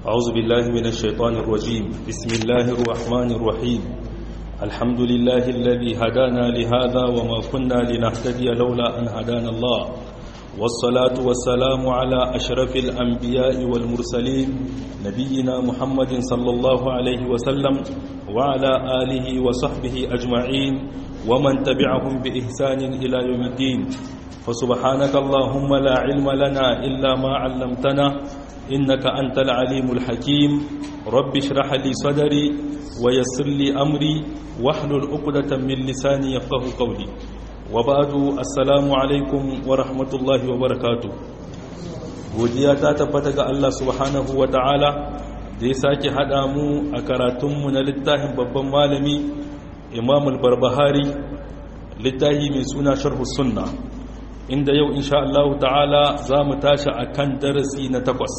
أعوذ بالله من الشيطان الرجيم بسم الله الرحمن الرحيم الحمد لله الذي هدانا لهذا وما كنا لنهتدي لولا أن هدانا الله والصلاة والسلام على أشرف الأنبياء والمرسلين نبينا محمد صلى الله عليه وسلم وعلى آله وصحبه أجمعين ومن تبعهم بإحسان إلى يوم الدين فسبحانك اللهم لا علم لنا إلا ما علمتنا إنك أنت العليم الحكيم رب اشرح لي صدري ويسر لي أمري واحلل عقدة من لساني يفقه قولي وبعد السلام عليكم ورحمة الله وبركاته godiya ta tabbata ga Allah subhanahu wa ta'ala da ya sake haɗa mu a karatunmu na littafin babban malami imam al-barbahari littafi mai suna sharhu sunna inda yau insha Allah ta'ala za mu tashi a kan darasi na takwas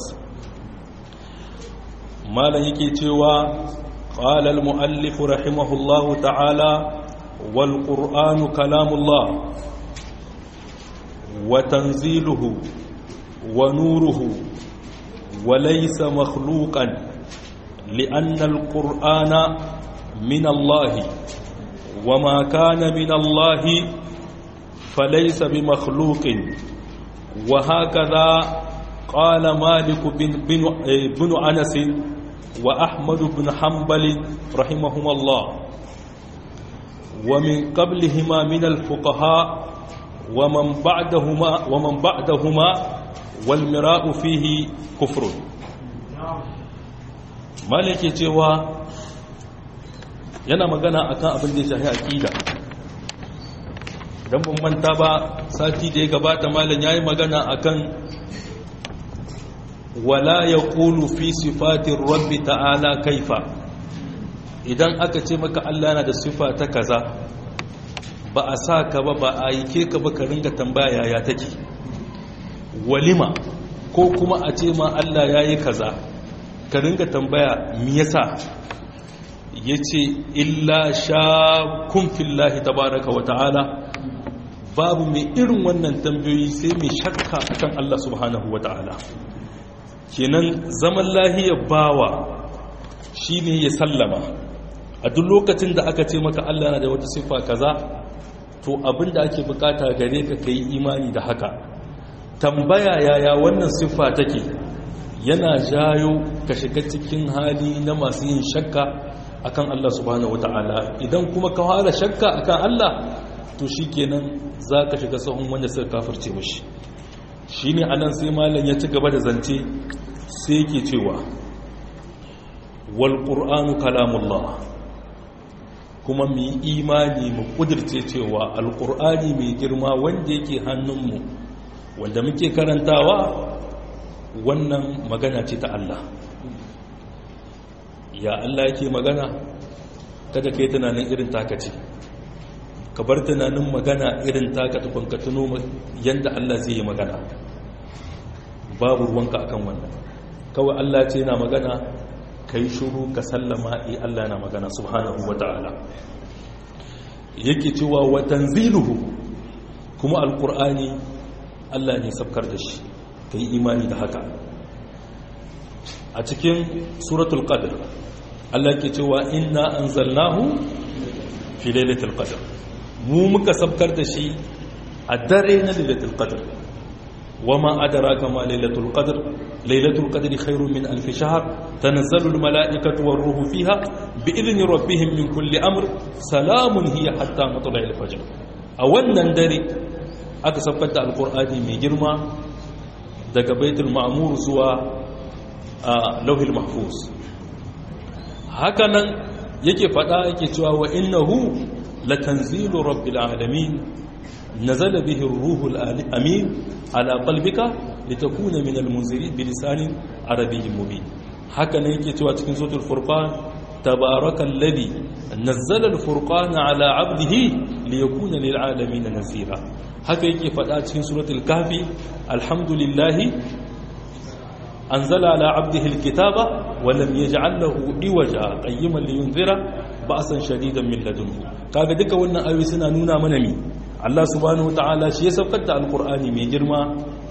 malam yake cewa ƙalal mu'allifu rahimahullahu ta'ala wal ƙur'anu kalamullah wa tanziluhu wa nuruhu wa laysa makhluqan li'anna al-qur'ana min Allah wa ma kana min Allah فليس بمخلوق وهكذا قال مالك بن, بن, بن أنس وأحمد بن حنبل رحمهما الله ومن قبلهما من الفقهاء ومن بعدهما ومن بعدهما والمراء فيه كفر مالك cewa yana magana akan abin da ya shafi aqida don ban manta ba sati da ya gabata malam ya yi magana akan wala ya ƙulu fi sifatin rabbi ta'ala kaifa idan aka ce maka Allah na da sifa ta kaza ba a sa ka ba ba a yi ke ka ba ka ringa tambaya ya take walima ko kuma a ce ma Allah ya yi kaza ka ringa tambaya mi yasa ya ce illa sha kun fillahi tabaraka wa ta'ala babu mai irin wannan tambayoyi sai mai shakka akan Allah subhanahu wa ta'ala kenan zaman lahiyar bawa shine ya sallama a duk lokacin da aka ce maka Allah na da wata siffa kaza to abinda ake bukata gare ka kai imani da haka tambaya yaya wannan siffa take yana jayo ka shiga cikin hali na masu yin shakka akan Allah subhanahu wa ta'ala idan kuma ka fara shakka akan Allah to shi kenan za ka shiga sahun wanda suka kafirce mashi shi ne a nan sai malam ya ci gaba da zance sai ke cewa wal ƙur'anu kalamullah kuma mu yi imani mu ƙudirce cewa alƙur'ani mai girma wanda yake hannunmu wanda muke karantawa wannan magana ce ta Allah ya Allah yake magana kada ka yi tunanin irin takaci ka bar tunanin magana irin taka tukun ka tuno yadda Allah zai yi magana babu ruwanka akan wannan kawai Allah ce na magana ka yi shuru ka sallama i Allah na magana subhanahu wa ta'ala yake cewa wa tanziluhu kuma alkur'ani Allah ne sabkar da shi ka yi imani da haka a cikin suratul qadr Allah ke cewa inna anzalnahu fi lailatul qadr mu muka sabkar da shi a dare na lailatul qadr wama adraka ma lailatul qadr lailatul qadri khairun min alf shahr tanazzalu al malaikatu war ruhu fiha bi idni rabbihim min kulli amr salamun hiya hatta matla'i al fajr a wannan dare aka sabkar da alqur'ani mai girma daga baitul ma'mur zuwa lauhil mahfuz hakanan yake fada yake cewa wa innahu لتنزيل رب العالمين نزل به الروح الأمين على قلبك لتكون من المنذرين بلسان عربي مبين هكذا يكي توا cikin suratul furqan tabarakal ladhi nazzala al-furqana ala 'abdihi liyakuna lil 'alamin nazira haka yake fada cikin suratul kahfi alhamdulillahi anzala ala 'abdihi al-kitaba wa lam yaj'al lahu iwaja qayyiman liyunzira ba'san shadidan min ladunhu kaga duka wannan ayoyi suna nuna mana mi Allah subhanahu wataala shi ya saukar da alqur'ani mai girma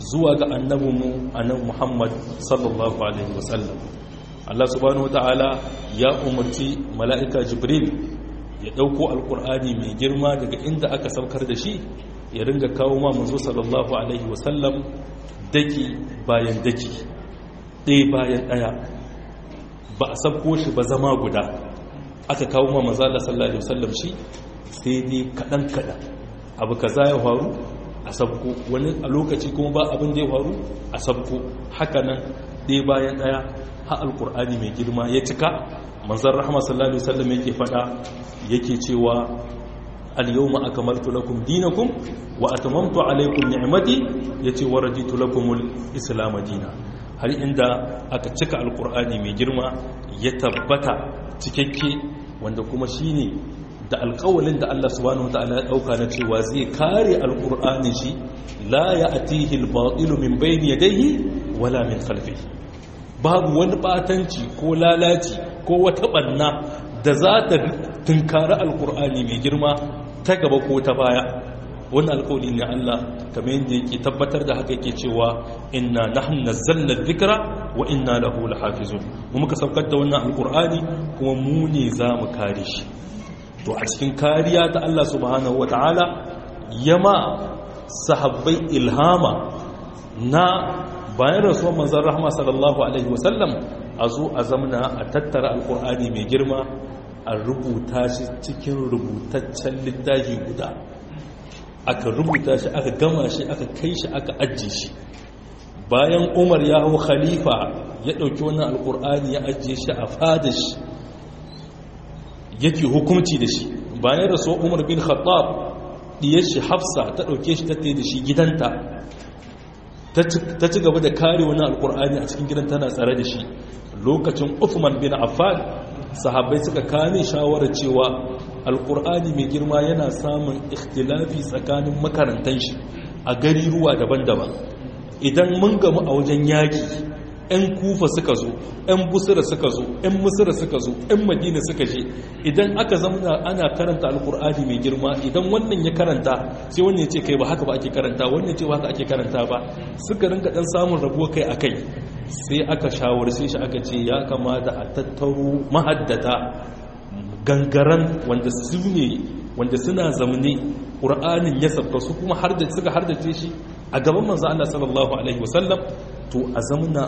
zuwa ga annabinmu annabi Muhammad sallallahu alaihi wasallam Allah subhanahu wataala ya umarci mala'ika Jibril ya dauko alqur'ani mai girma daga inda aka saukar da shi ya ringa kawo ma manzo sallallahu alaihi wasallam daki bayan daki ɗaya bayan ɗaya ba a sabko shi ba zama guda aka kawo ma manzo Allah sallallahu alaihi wasallam shi sai dai kadan kadan abu kaza ya faru a sabko wani a lokaci kuma ba abin da ya faru a sabko haka nan ɗaya bayan ɗaya ha alkur'ani mai girma ya cika manzan rahama sallallahu alaihi wasallam yake fada yake cewa al-yawma akmaltu lakum dinakum wa atamamtu alaykum ni'mati yace wa raditu lakum al-islam dinan har inda aka cika alkur'ani mai girma ya tabbata cikakke wanda kuma shine da alkawalin da Allah subhanahu wataala ya dauka na cewa zai kare alkur'ani shi la ya'tihi al-batilu min bayni yadayhi wala min khalfihi babu wani batanci ko lalaci ko wata banna da za ta tunkari alkur'ani mai girma ta gaba ko ta baya wani alkawali ne Allah kamar yadda yake tabbatar da haka yake cewa inna nahnu nazzalna dhikra wa inna lahu lahafizun mu muka saukar da wannan alkur'ani kuma mu ne za mu kare shi to a cikin kariya ta Allah subhanahu wataala yama sahabbai ilhama na bayan rasuwar manzan rahama sallallahu alaihi wasallam a zo a zamana a tattara alkur'ani mai girma a rubuta shi cikin rubutaccen littafi guda aka rubuta shi aka gama shi aka kai shi aka ajiye shi bayan umar ya hau khalifa ya ɗauki wannan alkur'ani ya ajiye shi a fada shi yake hukumci da shi bayan rasuwar umar bin khattab diyar shi hafsa ta ɗauke shi ta da shi gidanta ta ci gaba da kare wani alkur'ani a cikin gidan tana tsare da shi lokacin uthman bin affan sahabbai suka kame shawarar cewa alkur'ani mai girma yana samun ikhtilafi tsakanin makarantan shi a gari ruwa daban-daban idan mun gamu a wajen yaki 'yan kufa suka zo 'yan busira suka zo 'yan musira suka zo 'yan madina suka je idan aka zama ana karanta alkur'ani mai girma idan wannan ya karanta sai wannan ya ce kai ba haka ba ake karanta wannan ya ce ba haka ake karanta ba suka rinka dan samun rabuwa kai a kai sai aka shawarce shi aka ce ya kamata a tattaro mahaddata gangaran wanda su ne wanda suna zamane ƙur'anin ya sabka su kuma suka hardace shi a gaban manzo Allah sallallahu alaihi wasallam to a zamana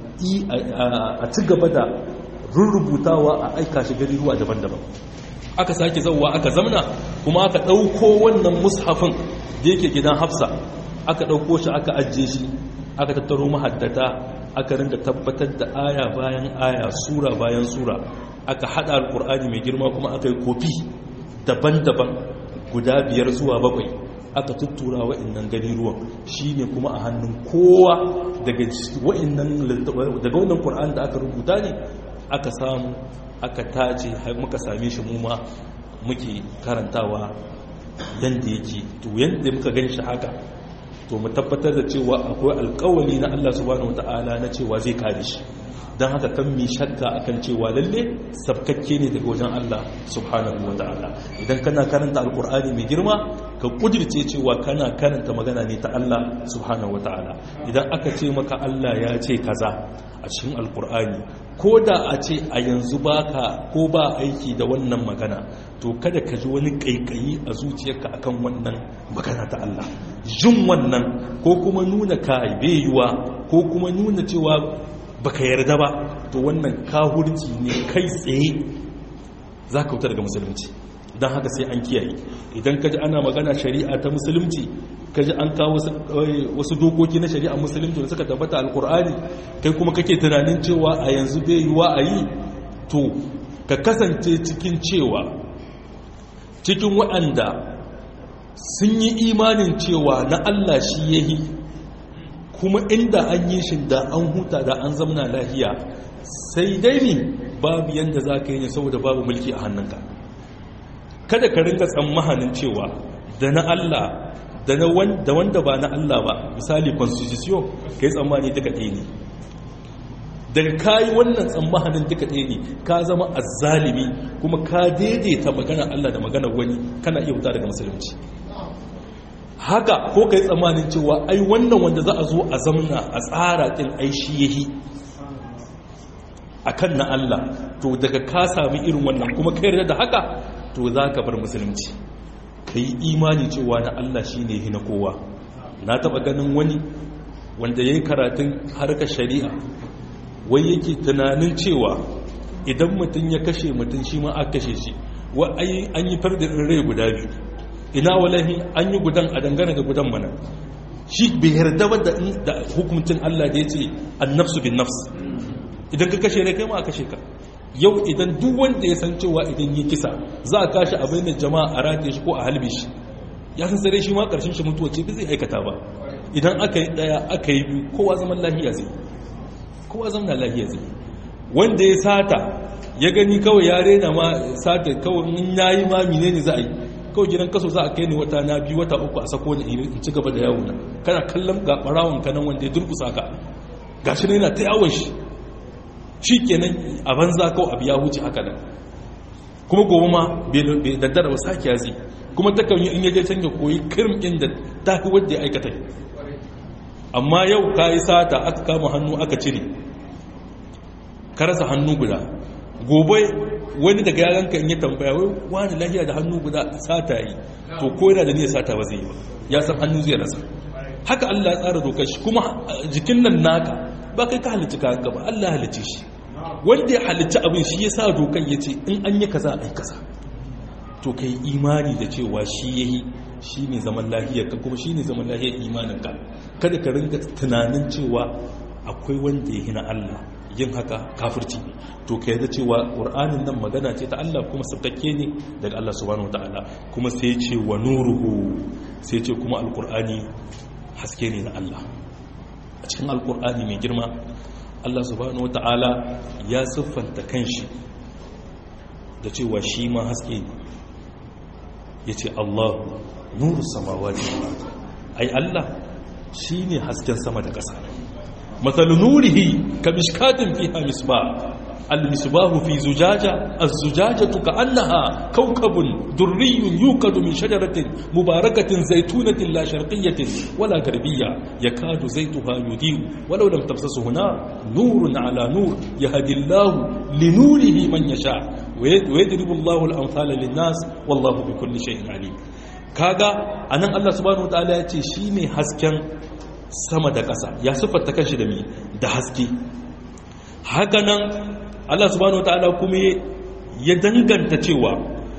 a ci gaba da rurrubutawa a aika shi gari ruwa daban-daban aka sake zauwa aka zamana kuma aka ɗauko wannan mushafin da yake gidan hafsa aka ɗauko shi aka ajiye shi aka tattaro mahaddata aka ringa tabbatar da aya bayan aya sura bayan sura aka haɗa alƙur'ani mai girma kuma aka yi kofi daban-daban guda biyar zuwa bakwai aka tuttura wa'annan gani ruwan shi ne kuma a hannun kowa daga wannan ƙur'an da aka rubuta ne aka samu aka tace muka same shi muma muke karantawa yadda yake to yadda muka gan shi haka to mu tabbatar da cewa akwai alkawali na Allah subhanahu wata'ala na cewa zai kare shi don haka kan mi shakka akan cewa lalle sabkakke ne daga wajen Allah subhanahu wata'ala idan kana karanta alkur'ani mai girma ka kudirce cewa kana karanta magana ne ta Allah subhanahu wata'ala idan aka ce maka Allah ya ce kaza a cikin alkur'ani ko da a ce a yanzu baka ko ba aiki da wannan magana to kada ka ji wani kaikayi a zuciyarka akan wannan magana ta Allah jin wannan ko kuma nuna kai yiwa ko kuma nuna cewa baka yarda ba to wannan kahurci ne kai tsaye za ka wuta daga musulunci don haka sai an kiyaye idan ka ji ana magana shari'a ta musulunci ka ji an kawo wasu dokoki na shari'a musulunci da suka tabbata alkur'ani kai kuma kake tunanin cewa a yanzu bai yiwa a yi to ka kasance cikin cewa cikin waɗanda sun yi imanin cewa na Allah shi ya yi kuma inda an yi shi da an huta da an zamna lahiya sai dai ne babu yadda za ka yi ne saboda babu mulki a hannunka kada ka ringa tsammanin cewa da na Allah da wanda ba na Allah ba misali constitution ka yi tsammani duka ɗaya ne daga kayi wannan tsammanin duka ɗaya ne ka zama azzalimi kuma ka daidaita magana Allah da magana wani kana iya wuta daga musulunci haka ko kai tsammanin cewa ai wannan wanda za a zo a zamna a tsara din ai shi yahi akan na Allah to daga ka sami irin wannan kuma kai yarda da haka to za ka bar musulunci ka yi imani cewa na Allah shi ne na kowa na taba ganin wani wanda ya yi karatun harkar shari'a wai yake tunanin cewa idan mutum ya kashe mutum shi ma aka kashe shi wa an yi fardin rai guda biyu ina walahi an yi gudan a dangane da gudan mana shi bai yarda ba da hukuncin Allah da ya ce an nafsu bin nafs idan ka kashe rai kai ma a kashe ka yau idan duk wanda ya san cewa idan yi kisa za a kashi a bainar jama'a a rataye shi ko a halbe shi ya san sare shi ma karshen shi mutuwa ce zai aikata ba idan aka yi daya aka yi biyu kowa zaman lahiya zai kowa zaman lahiya zai wanda ya sata ya gani kawai ya rena ma sata kawai in yayi ma menene za a yi kawai gidan kaso za a kai ni wata na biyu wata uku a sako ni in ci gaba da yawo na kana kallon ga barawon kanan wanda ya durkusa ka gashi ne yana ta yawon shi shi kenan a banza kawai abu ya wuce haka nan kuma gobe ma bai daddara ba sake yazi kuma ta kan yi in yaje can ya koyi kirim ɗin da ta fi wadda ya aikata amma yau ka yi sata aka kama hannu aka cire ka rasa hannu guda gobe wani daga yaranka in yi tambaya wai wani lahiya da hannu guda sata yi to ko yana da niyyar sata ba zai yi ba ya san hannu zai rasa haka Allah ya tsara dokar shi kuma jikin nan naka ba kai ka halicci kayan gaba Allah halicce shi wanda ya halicci abin shi ya sa dokar ya ce in an yi kaza a yi kaza to kai imani da cewa shi ya yi shi ne zaman lahiyar ka kuma shi ne zaman lahiyar imanin ka kada ka ringa tunanin cewa akwai wanda ya hina Allah yin haka kafirci to ka yadda cewa ƙur'anin nan magana ce ta Allah kuma sabtakke ne daga Allah subhanahu wa ta'ala kuma sai ce wa nuruhu sai ce kuma alƙur'ani haske ne na Allah a cikin alkur'ani mai girma Allah subhanahu wata'ala ya siffanta kanshi da cewa shi ma haske ne ya ce Allah nuru samawa ne ai Allah shi ne hasken sama da ƙasa matsalu nurihi ka mishkatin fi hamisba المصباح في زجاجة الزجاجة كأنها كوكب دري يوقد من شجرة مباركة زيتونة لا شرقية ولا غربية يكاد زيتها يضيء ولو لم تمسسه نار نور على نور يهدي الله لنوره من يشاء ويضرب الله الأمثال للناس والله بكل شيء عليم kaga anan Allah subhanahu wataala ya ce shine hasken sama da ƙasa ya siffanta kanshi da mi da haske haka nan Allah subhanahu wataala kuma ya danganta cewa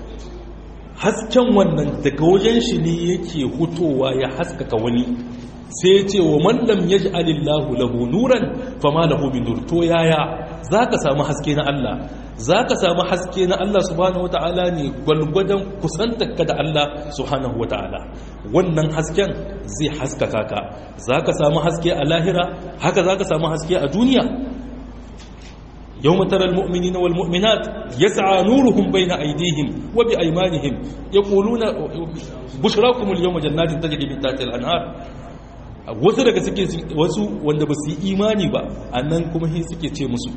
hasken wannan daga wajen shi ne yake hutowa ya haskaka wani sai ya ce wa mallam ya ji alillahu lahu nuran fama lahu min nur to yaya za ka samu haske na Allah za ka samu haske na Allah subhanahu wata'ala ne gwalgwadon kusantarka da Allah subhanahu wata'ala wannan hasken zai haskaka ka za ka samu haske a lahira haka za ka samu haske a duniya يوم ترى المؤمنين والمؤمنات يسعى نورهم بين أيديهم وبأيمانهم يقولون بشراكم اليوم جنات تجري من تحت الأنهار wasu daga suke wasu wanda ba su yi imani ba annan kuma hin suke ce musu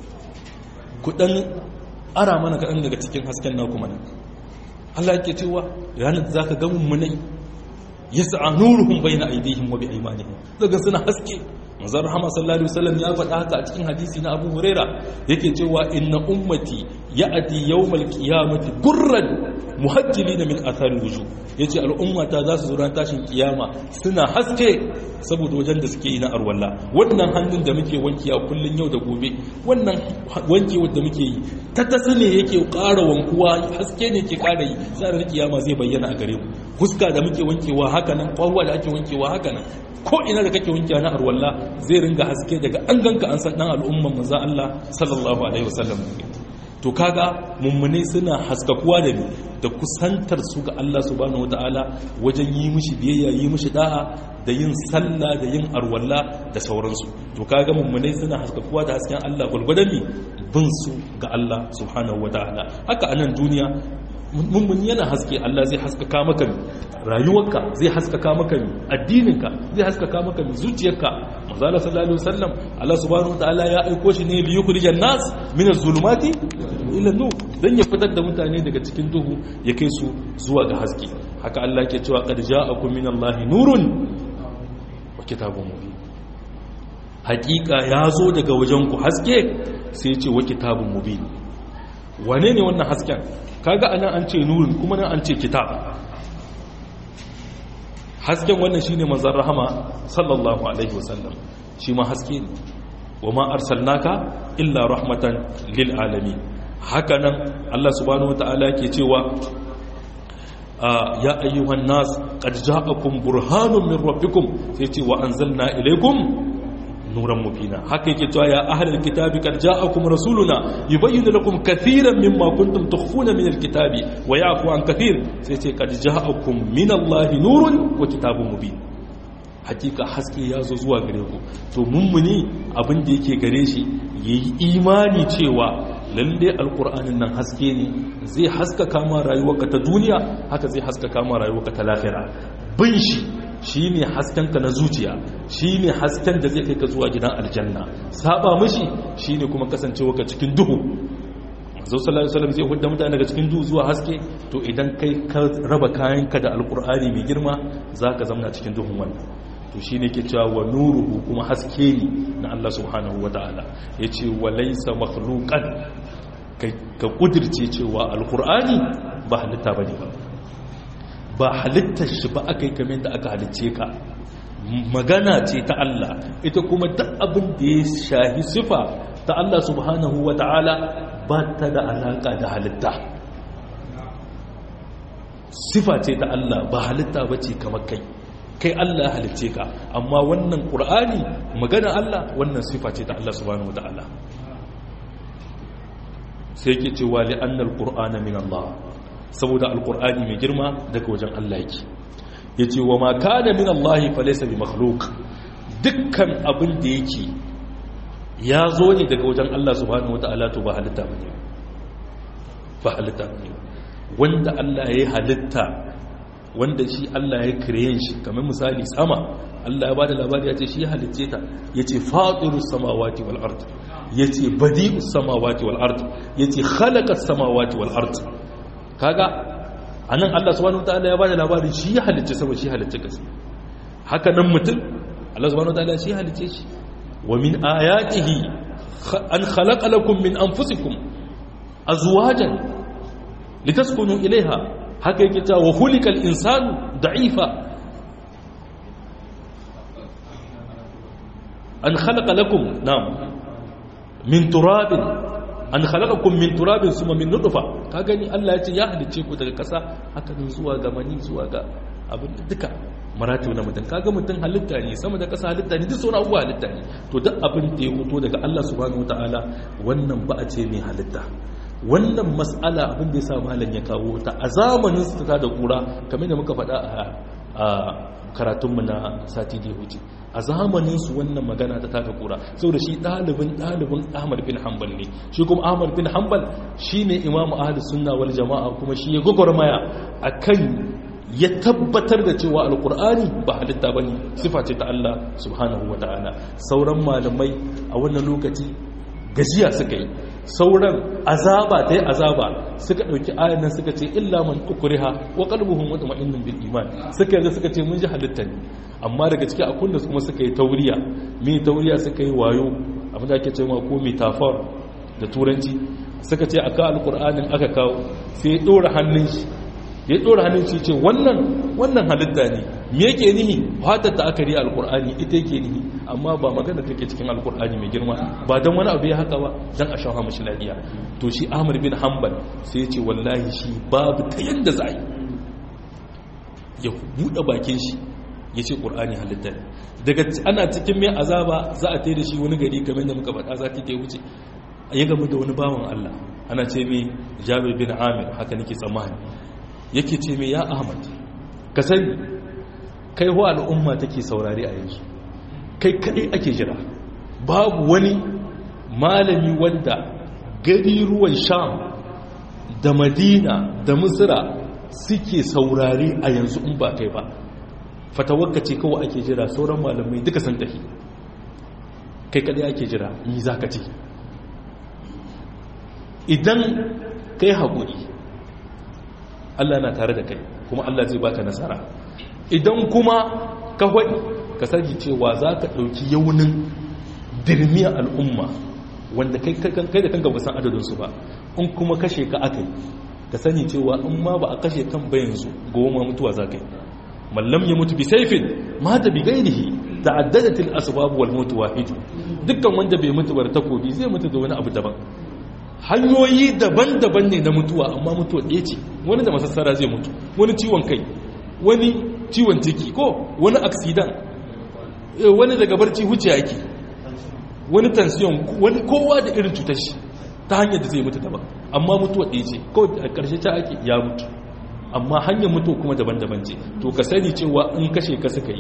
kudan ara mana kaɗan daga cikin hasken na kuma nan Allah yake cewa ranar da zaka ga mummunai yas'a nuruhum bayna aydihim wa bi aymanihim daga suna haske manzon rahama sallallahu alaihi wasallam ya faɗa haka a cikin hadisi na Abu Huraira yake cewa inna ummati ya'ti yawmal qiyamati gurran muhajjilina min athari wujuh yace al'ummata za su zo ran tashin kiyama suna haske saboda wajen da suke yi na arwalla wannan hannun da muke wanki a kullun yau da gobe wannan wanki wanda muke yi ta tasa ne yake ƙara wankuwa haske ne ke ƙara yi sai kiyama zai bayyana a gare mu fuska da muke wankewa haka nan ƙwarwa da ake wankewa haka nan ko ina da kake wankewa na arwalla zai ringa haske daga an ganka an san dan al'umman manzo Allah sallallahu alaihi wasallam to kaga mummune suna haskakuwa da ni da kusantar su ga Allah subhanahu wataala wajen yi mishi biyayya yi mishi da'a da yin sallah da yin arwalla da sauransu to kaga mummune suna haskakuwa da hasken Allah gulgudan ni bin su ga Allah subhanahu wataala haka anan duniya mummuni yana haske Allah zai haskaka maka rayuwarka zai haskaka maka addininka zai haskaka maka zuciyarka manzala sallallahu alaihi wasallam Allah subhanahu wataala ya aiko shi ne li yukhrijan nas min az-zulumati ila nur dan ya fitar da mutane daga cikin duhu ya kai su zuwa ga haske haka Allah ke cewa qad ja'akum minallahi nurun wa kitabun mubin hakika ya zo daga wajen ku haske sai ce wa kitabun mubin wane ne wannan hasken kaga anan an ce nurin kuma nan an ce kitab hasken wannan shine manzon rahama sallallahu alaihi wasallam shi ma haske ne wa ma arsalnaka illa rahmatan lil alamin hakanan Allah subhanahu wataala ke cewa ya ayyuhan nas qad ja'akum burhanun min rabbikum sai ce wa anzalna ilaykum nuran mubina haka yake cewa ya ahlul kitabi qad ja'akum rasuluna yubayyinu lakum katiran mimma kuntum tukhfuna min alkitabi wa ya'fu an kathir sai ce qad ja'akum min allahi nurun wa kitabun mubin hakika haske ya zo zuwa gare ku to mummuni abin da yake gare shi yayi imani cewa lalle alkur'anin nan haske ne zai haskaka ma rayuwarka ta duniya haka zai haskaka ma rayuwarka ta lahira bin shi shine haskenka na zuciya shine hasken da zai kai ka zuwa gidan aljanna saba mishi shine kuma kasancewarka cikin duhu manzo sallallahu alaihi wasallam zai hudda mutane daga cikin duhu zuwa haske to idan kai ka raba kayanka da alkur'ani mai girma zaka zamna cikin duhun wannan to shi ne ke cewa wa nuruhu kuma haske ne na Allah subhanahu wa ta'ala ya ce wa laisa makhluqan ka kudirce cewa alkur'ani ba halitta ba ne ba ba halittar shi ba aka yi kamar da aka halicce ka magana ce ta Allah ita kuma duk abin da ya shahi sifa ta Allah subhanahu wa ta'ala ba ta da alaka da halitta sifa ce ta Allah ba halitta ba ce kamar kai kai Allah halicce ka amma wannan ƙur'ani magana Allah wannan sifa ce ta Allah subhanahu wata'ala sai ke cewa li'annal qur'ana min Allah saboda alqur'ani mai girma daga wajen Allah yake yace wa ma kana min Allah fa laysa bi makhluq dukkan abin da yake ya zo ne daga wajen Allah subhanahu wata'ala to ba halitta bane ba halitta bane wanda Allah ya halitta wanda shi Allah ya kireyen shi kamar misali sama Allah ya bada labari ya ce shi ya halicce ta ya ce faɗiru samawati wal ard ya ce badi'u samawati wal ard ya ce khalaƙar samawati wal ard kaga a nan Allah subhanahu wa ta'ala ya bada labari shi ya halicce sama shi ya halicce kasa haka nan mutum Allah subhanahu wa ta'ala shi ya halicce shi wa min ayatihi an khalaqa lakum min anfusikum azwajan litaskunu ilaiha haka yake ta wa hulikal insanu da'ifa an khalaqa lakum na'am min turabin an khalaqakum min turabin suma min nutfa ka gani Allah ya ce ya halice ku daga kasa haka ne zuwa ga mani zuwa ga abin duka maratu na mutum kaga mutum halitta ne sama da kasa halitta ne duk sauran abubuwa halitta ne to duk abin da ya fito daga Allah subhanahu wataala wannan ba a ce mai halitta wannan mas'ala abin da ya sa malam ya kawo ta a zamanin su ta da kura kamar da muka faɗa a karatunmu na sati da huce a zamanin su wannan magana ta tada kura saboda shi ɗalibin ɗalibin ahmad bin hanbal ne shi kuma ahmad bin hanbal shi ne imamu ahli sunna wal jama'a kuma shi ya gwagwarmaya a kan ya tabbatar da cewa alkur'ani ba halitta ba ne sifa ce ta allah subhanahu wa ta'ala sauran malamai a wannan lokaci gajiya suka yi sauran azaba ta yi azaba suka ɗauki ayan nan suka ce illa man ukriha wa qalbuhum mutma'innun bil iman suka yanzu suka ce mun ji halitta ne amma daga ciki akwai da kuma suka yi tauriya me tauriya suka yi wayo abin da ake cewa ko metaphor da turanci suka ce aka alqur'anin aka kawo sai ya dora hannun shi ya dora hannun shi ce wannan wannan halitta ne me yake nihi fatar da aka riya alqur'ani ita yake nihi amma ba magana take cikin alkur'ani mai girma ba don wani abu ya haka ba don a shafa mashi lafiya to shi amur bin hanbal sai ya ce wallahi shi babu ta yadda za yi ya buɗe bakin shi ya ce ƙur'ani halitta ne daga ana cikin mai azaba za a da shi wani gari kamar da muka faɗa za ta wuce ya gamu da wani bawan allah ana ce mai jabir bin amir haka nake tsammani yake ce mai ya ahmad ka sani kai wa al'umma take saurari a yanzu kai kadai ake jira babu wani malami wanda gari ruwan sham da madina da misira suke saurari a yanzu in ba kai ba fatawarka ce kawai ake jira sauran malamai duka san tafi kai kadai ake jira ni za ka ce idan kai haƙuri allah na tare da kai kuma Allah zai baka nasara idan kuma ka faɗi ka sani cewa za ka ɗauki yaunin dirmiyar al'umma wanda kai da kanka ba san adadinsu ba in kuma kashe ka aka yi ka sani cewa in ma ba a kashe kan ba yanzu goma mutuwa za ka yi mallam ya mutu bi saifin mata bi gairihi ta'addadatil asbab wal mutu wahid dukkan wanda bai mutu bar takobi zai mutu da wani abu daban hanyoyi daban-daban ne na mutuwa amma mutuwa ɗaya ce wani da masassara zai mutu wani ciwon kai wani ciwon ciki ko wani aksidan wani daga barci huce yake wani tansiyon wani kowa da irin cutar shi ta hanyar da zai mutu daban amma mutuwa ɗaya ce kawai a ƙarshe ta ake ya mutu amma hanyar mutuwa kuma daban-daban ce to ka sani cewa in kashe ka suka yi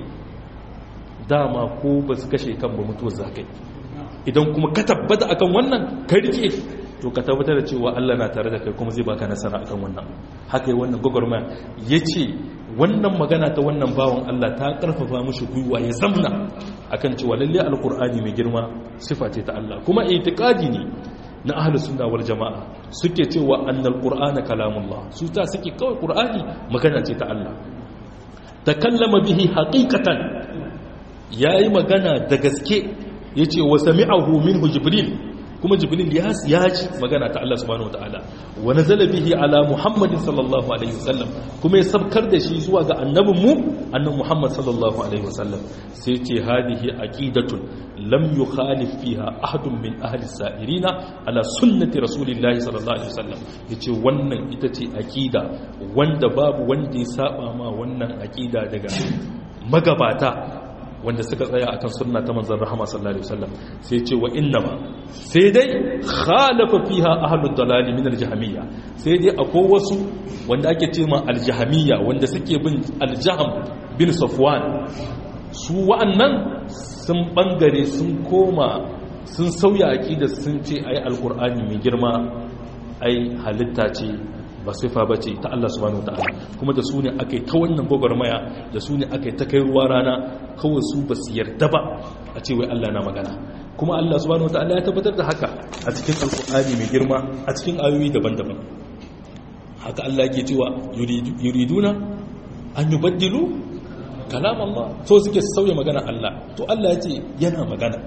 dama ko ba su kashe kan ba mutuwar za ka yi idan kuma ka tabbata akan wannan ka rike to ka tabbatar da cewa Allah na tare da kai kuma zai baka nasara akan wannan haka yi wannan gwagwarmaya ya ce wannan magana ta wannan bawan Allah ta karfafa mushi gwiwa ya zamna akan cewa lalle alkur'ani mai girma sifa ce ta Allah kuma itiqadi ne na ahlus sunna wal jamaa suke cewa annal qur'ana kalamullah su ta suke kawai qur'ani magana ce ta Allah takallama bihi haqiqatan yayi magana da gaske yace wa sami'ahu minhu jibril kuma jibril ya ji magana ta Allah subhanahu wataala wa nazala bihi ala muhammadin sallallahu alaihi wasallam kuma ya sabkar da shi zuwa ga annabin mu annabi muhammad sallallahu alaihi wasallam sai ce hadihi aqidatun lam yukhalif fiha ahadun min ahli sa'irina ala sunnati rasulillahi sallallahu alaihi wasallam yace wannan ita ce aqida wanda babu wanda ya saba ma wannan aqida daga magabata wanda suka tsaya akan sunna ta manzon rahama sallallahu alaihi wasallam sai ce wa innama sai dai khalafa fiha ahlud dalali min aljahmiyya sai dai akwai wasu wanda ake ce ma aljahmiyya wanda suke bin aljahm bin safwan su wa'annan sun bangare sun koma sun sauya aqida sun ce ai alqur'ani mai girma ai halitta ce ba sifa ba ce ta Allah subhanahu ta'ala kuma da su ne aka yi ta wannan gwagwarmaya da su ne aka yi ta kai ruwa rana kawai su ba su yarda ba a ce wai Allah na magana kuma Allah subhanahu ta'ala ya tabbatar da haka a cikin alkur'ani mai girma a cikin ayoyi daban-daban haka Allah ke cewa yuriduna an yi baddilu kalam Allah so suke sauya magana Allah to Allah ya ce yana magana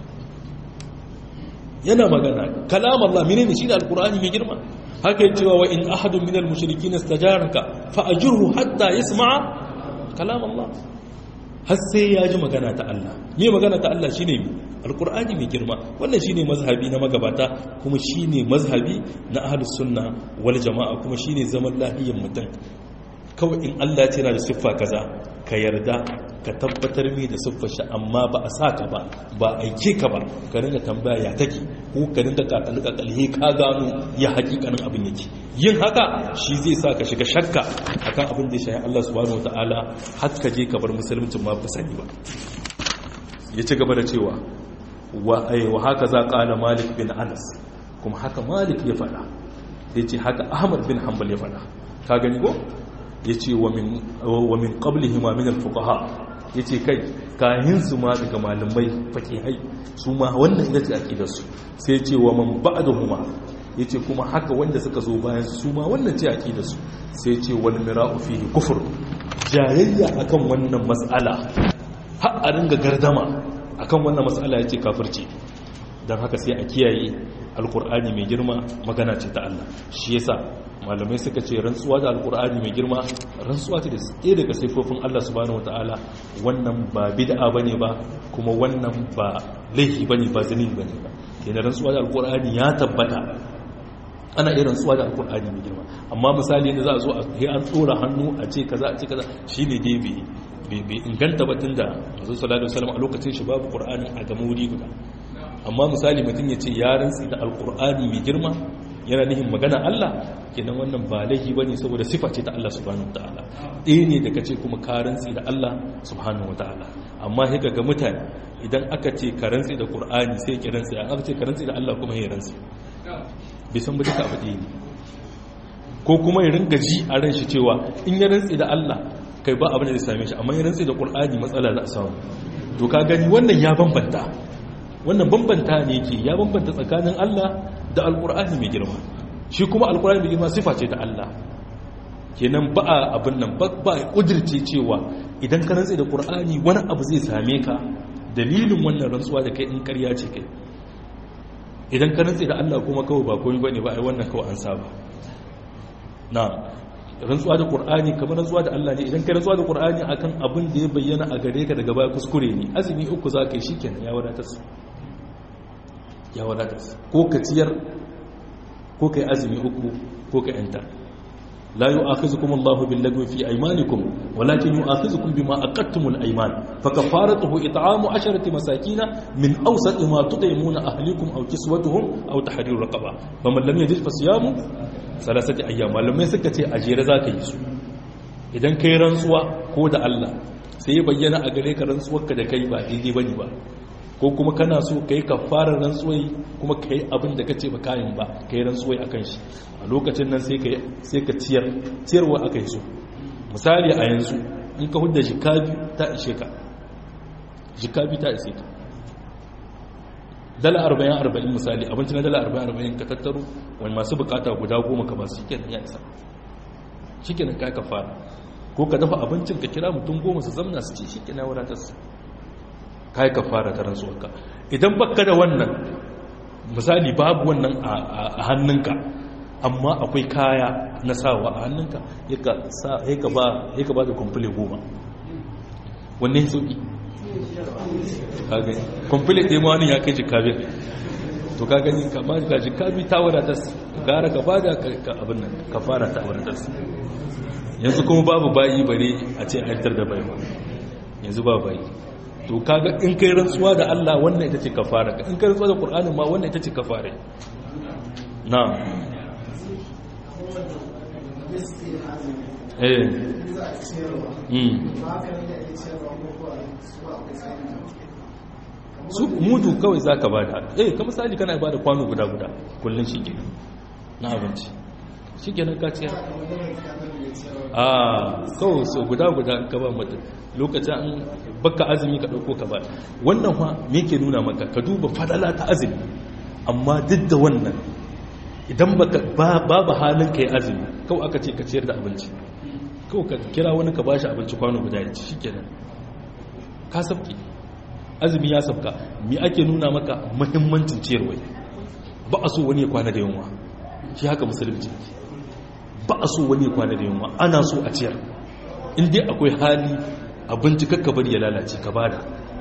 yana magana kalam Allah menene shi da alkur'ani mai girma haka cewa wa in ahadun minal mushrikin istajaraka fa ajurhu hatta yasma'a kalam Allah har sai ya ji magana ta Allah me magana ta Allah shine alqur'ani mai girma wannan shine mazhabi na magabata kuma shine mazhabi na ahlus sunna wal jamaa kuma shine zaman lahiyyar mutum kawai in Allah ce yana da siffa kaza ka yarda ka tabbatar mi da siffar shi amma ba a sa ka ba ba aike ka ba ka ringa tambaya ya take ko ka ringa kakali kakali ka gano ya hakikanin abin yake yin haka shi zai sa ka shiga shakka akan abin da ya shayi Allah subhanahu wataala har ka je ka bar musulmincin ma ba sani ba ya ci gaba da cewa wa ai wa haka za qala malik bin anas kuma haka malik ya faɗa ya ce haka ahmad bin hanbal ya faɗa ka gani ko ya ce wa min ƙablihi ma min alfuqaha ya ce kai kayan su ma daga malamai fakihai su ma wannan ita ce aƙidarsu sai ce wa man ba'dahuma ya ce kuma haka wanda suka zo bayan su ma wannan ce aƙidarsu sai ce wal mira'u fihi kufur jayayya akan wannan mas'ala har a ringa gardama akan wannan mas'ala ya ce kafirci don haka sai a kiyaye alkur'ani mai girma magana ce ta Allah shi yasa malamai suka ce rantsuwa da alkur'ani mai girma rantsuwa ce da tsaye daga saifofin Allah subhanahu wataala wannan ba bid'a bane ba kuma wannan ba laifi bane ba zalil bane ba kenan rantsuwa da alkur'ani ya tabbata ana iya rantsuwa da alkur'ani mai girma amma misali yadda za a zo a yi an tsora hannu a ce kaza a ce kaza shine dai bai bai inganta ba tunda manzo sallallahu alaihi wasallam a lokacin shi babu qur'ani a gama wuri guda amma misali mutum ya ce ya rantsi da alkur'ani mai girma yana nihin magana Allah kenan wannan ba laifi ba ne saboda sifa ce ta Allah subhanahu wata'ala ɗaya ne da ka ce kuma ka rantsi da Allah subhanahu wata'ala amma sai ga mutane idan aka ce ka rantsi da qur'ani sai ki rantsi aka ce ka rantsi da Allah kuma ya rantsi bai san ba duka abu ɗaya ne ko kuma ya ringa ji a ran shi cewa in ya rantsi da Allah kai ba abin da zai same shi amma ya rantsi da qur'ani matsala za a samu to ka gani wannan ya bambanta wannan bambanta ne ke ya bambanta tsakanin Allah da alkur'ani mai girma shi kuma alkur'ani mai girma sifa ce ta Allah kenan ba a abin nan ba a kudirce cewa idan ka rantse da qur'ani wani abu zai same ka dalilin wannan rantsuwa da kai in ƙarya ce kai idan ka rantse da Allah kuma kawai ba komai bane ba ai wannan kawai an saba na rantsuwa da qur'ani kamar rantsuwa da Allah ne idan ka rantsuwa da qur'ani akan abin da ya bayyana a gare ka daga baya kuskure ne azumi uku za ka yi shikenan ya wadatar su ya wadatar su ko ka ciyar ko kai azumi uku ko ka yanta لا يؤاخذكم الله باللغو في أيمانكم ولكن يؤاخذكم بما أقدتم الأيمان فكفارته إطعام عشرة مساكين من أوسط ما تطعمون أهلكم أو كسوتهم أو تحرير رقبة فمن لم يجد فصيام ثلاثة أيام ولم يسكت أجير ذاك يسو idan kai rantsuwa ko da Allah sai ya bayyana a gare ka rantsuwarka da kai ba daidai bane ba ko kuma kana so kai kafarar rantsuwai kuma kai abin da kace ba kayan ba kai rantsuwai akan shi a lokacin nan sai ka sai ka ciyar ciyarwa aka yi so misali a yanzu in ka hudda jikabi ta ishe ka jikabi ta ishe ka dala arba'in arba'in misali abinci na dala arba'in arba'in ka tattaro wani masu bukata guda goma ka ba su shikenan ya isa shikenan ka kafara ko ka dafa abincin ka kira mutum goma su zamna su ci shikenan wadatar su kai ka fara ta rantsuwarka idan baka da wannan misali babu wannan a hannunka amma akwai kaya na sawa a hannunka ya ka ba da kwamfule goma wanne ya sauki kwamfule ɗaya ma wani ya kai jikabi to ka gani ka ba da jikabi ta wadatar gara ka ba da abin nan ka fara ta wadatar yanzu kuma babu bayi bare a ce a da bai yanzu ba bayi to kaga in kai rantsuwa da Allah wannan ita ce kafara in kai rantsuwa da Qur'ani ma wannan ita ce kafara na'am eh mm su mudu kawai zaka bada eh kamar misali kana bada kwano guda guda kullun shi kenan na abinci shi kenan ka ciyar a kawai so guda guda ka ba mutum lokacin an baka azumi ka ɗauko ka ba wannan fa me ke nuna maka ka duba fadala ta azumi amma duk da wannan idan babu halin ka yi azumi kawai aka ce ka ciyar da abinci kawai ka kira wani ka bashi abinci kwano guda ya ci shi kenan ka sabki azumi ya sabka me ake nuna maka muhimmancin ciyarwa ba a so wani ya kwana da yunwa shi haka musulunci ba a so wani ya kwana da yunwa ana so a ciyar in dai akwai hali abinci kakka bari ya lalace ka bada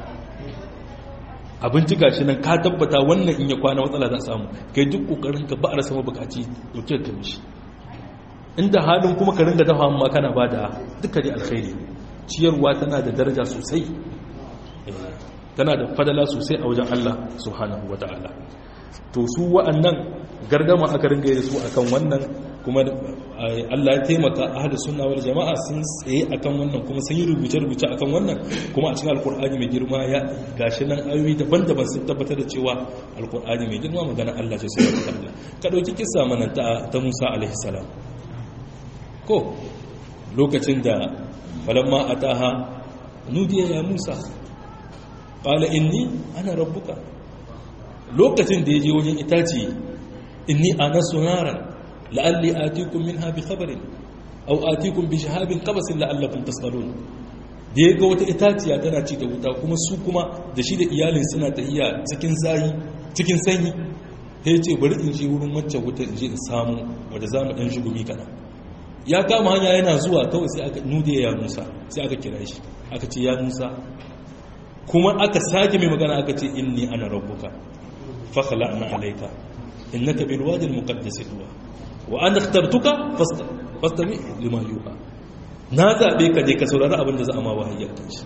abinci gashi nan ka tabbata wannan in ya kwana matsala za a samu kai duk kokarin ka ba a rasa mabukaci dauke ka mishi inda halin kuma ka ringa dafa amma kana bada duka dai alkhairi ciyarwa tana da daraja sosai tana da fadala sosai a wajen Allah subhanahu wata'ala to su wa'annan gardama aka ringa yi su akan wannan kuma Allah ya taimaka ahlus sunna wal jama'a sun tsaye akan wannan kuma sun yi rubuce rubuce akan wannan kuma a cikin alkur'ani mai girma ya gashi nan ayoyi daban-daban sun tabbatar da cewa alkur'ani mai girma magana Allah ce subhanahu wataala ka dauki kissa mana ta ta Musa alaihi salam ko lokacin da falamma ataha nudiya ya Musa qala inni ana rabbuka lokacin da yaje wajen itaci inni anasu naran la'alli atikum minha bi khabarin aw atikum bi shahabin qabasin la'allakum tasqalun da yaga wata itaciya tana ci da wuta kuma su kuma da shi da iyalin suna tahiya cikin zayi cikin sanyi sai ce bari in je wurin wacce wuta in je in samu wanda zamu dan shugumi kana ya kama hanya yana zuwa kawai sai aka nude ya Musa sai aka kira shi aka ce ya Musa kuma aka sake mai magana aka ce inni ana rabbuka fa khala'na alayka innaka bil wadi al muqaddas tuwa wa an ikhtartuka fastami lima yuha na zabe ka je ka saurari abin da za a ma wahayi kan shi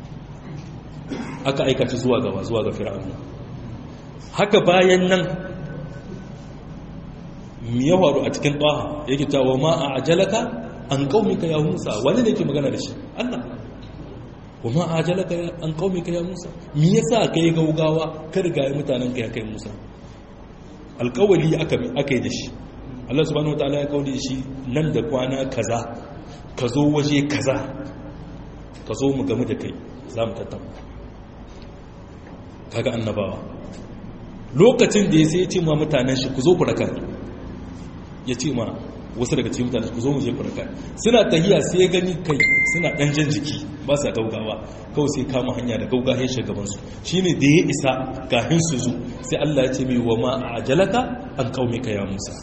aka aika shi zuwa gaba zuwa ga fir'auna haka bayan nan mi ya faru a cikin taha yake cewa ma a ajalaka an qaumika ya Musa wani ne yake magana da shi Allah wa ma a ajalaka an qaumika ya Musa me yasa kai gaugawa ka riga mutanen ka ya kai Musa alƙawali aka aka yi da shi Allah subhanahu wataala ya kauli shi nan da kwana kaza ka zo waje kaza ka zo mu game da kai za mu tattauna kaga annabawa lokacin da ya sai ya ce ma mutanen shi ku zo ku raka ya ce ma wasu daga cikin mutane ku zo mu je ku raka suna tahiya sai gani kai suna dan jan jiki ba sa gaugawa kawai sai kama hanya da gauga ya shiga gaban su shine da ya isa kafin su zo sai Allah ya ce mai wa ma ajalaka an qaumika ya Musa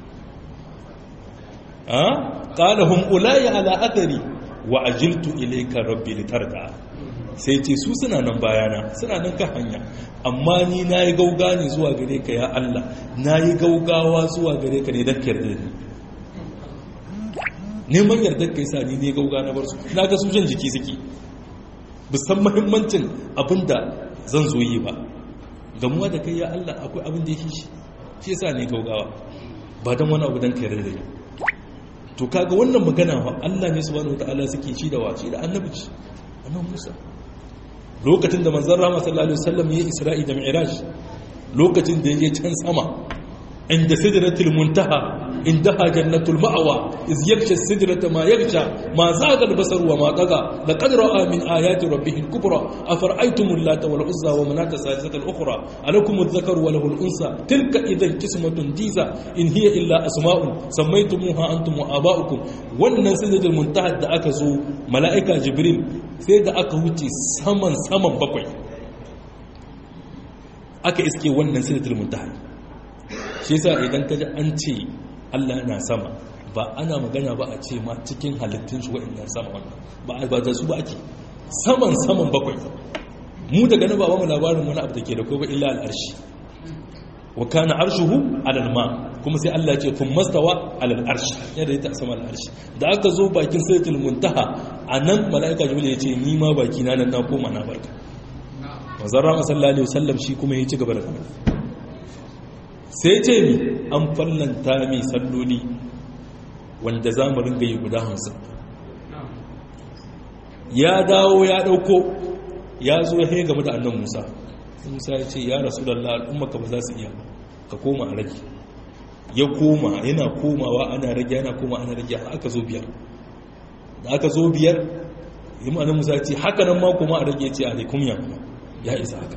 a qala hum ulai ala athari wa ajiltu ilayka rabbi litarda sai ce su suna nan bayana suna nan kan hanya amma ni na yi gauga ne zuwa gare ka ya Allah na yi gaugawa zuwa gare ka ne don yarda ni neman yardar ka yi sa ni ne gauga na bar su na ga sujan jiki suke bisan mahimmancin abin da zan zo yi ba gamuwa da kai ya Allah akwai abin da ya shi shi yasa ne gaugawa ba don wani abu don ka yarda da ni to kaga wannan magana wa Allah ne subhanahu wataala suke ci da wace da annabi ci annabi Musa lokacin da manzon rahama sallallahu alaihi wasallam ya isra'i da mi'raj lokacin da yaje can sama inda sidratul muntaha indaha jannatul ma'wa iz yaksha sidrata ma yaksha ma zaga al-basar wa ma taga laqad ra'a min ayati rabbih al-kubra afara'aytum allata wal uzza wa manata salisata al-ukhra alakum adh-dhakar wa lahu al-unsa tilka idhan qismatun diza in hiya illa asma'un sammaytumuha antum wa aba'ukum wannan sidratul muntaha da aka zo mala'ika jibril sai da aka wuce saman saman bakwai aka iske wannan sidratul muntaha shi yasa idan kaji an ce Allah yana sama ba ana magana ba a ce ma cikin halittun shi wa'annan sama wannan ba ba da su ba ake saman saman bakwai mu daga na ba mu labarin wani abu da ke da ko ba illa al'arshi wa kana arshuhu alal ma kuma sai Allah ce kun mastawa alal arshi yadda ya ta sama al arshi da aka zo bakin sayyitul muntaha anan malaika jibril ya ce ni ma baki na nan na koma na barka manzon rahama sallallahu alaihi wasallam shi kuma ya ci gaba da zama sai ce mi an fallanta mai salloli wanda za mu ringa yi guda hamsin ya dawo ya dauko ya zo ya game da annan musa musa ya ce ya rasu da al'ummaka ba za su iya ka koma a rage ya koma yana komawa ana rage yana koma ana rage aka zo biyar da aka zo biyar yi ma'anin musa ce haka nan ma kuma a rage ce a laikum ya kuma ya isa haka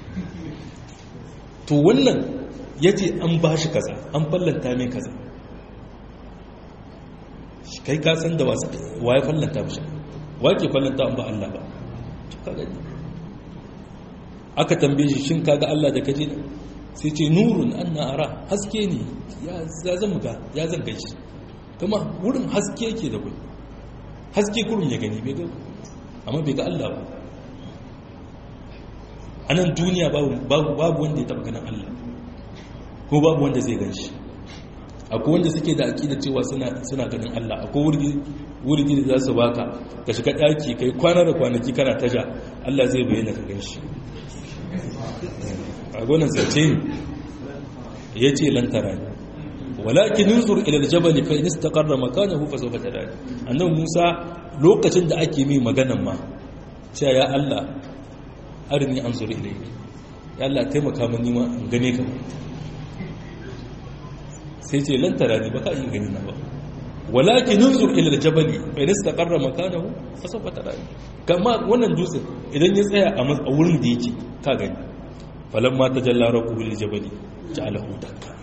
to wannan ya ce an ba shi kaza an fallanta mai kaza kai ka san da wasu wa ya fallanta mashi wa ke fallanta an ba Allah ba ka gani aka tambaye shi shin kaga Allah da kaje sai ce nurun anna ara haske ne ya zan ga ya zan gaishe kuma wurin haske yake da kai haske kurum ya gani bai ga amma bai ga Allah ba a nan duniya babu wanda ya taba ganin Allah ko babu wanda zai gan shi akwai wanda suke da aƙida cewa suna ganin Allah akwai wurgi da za su baka ka shiga ɗaki kai kwana da kwanaki kana taja Allah zai bayyana ka gan shi a gonan zace ne ya ce lantara ne walakin nuzur ilal jabal fa in istaqarra makanahu fa sawfa tarani annabi Musa lokacin da ake mai maganan ma cewa ya Allah arini anzur ilayka ya Allah taimaka mini ma in gane ka sai ce lantara ne baka yi gani na ba walakin nuzur ilal jabal fa in istaqarra makanahu fa sawfa tarani kama wannan dutsen idan ya tsaya a wurin da yake ka gani falamma tajalla rabbuhu lil jabali ja'alahu dakka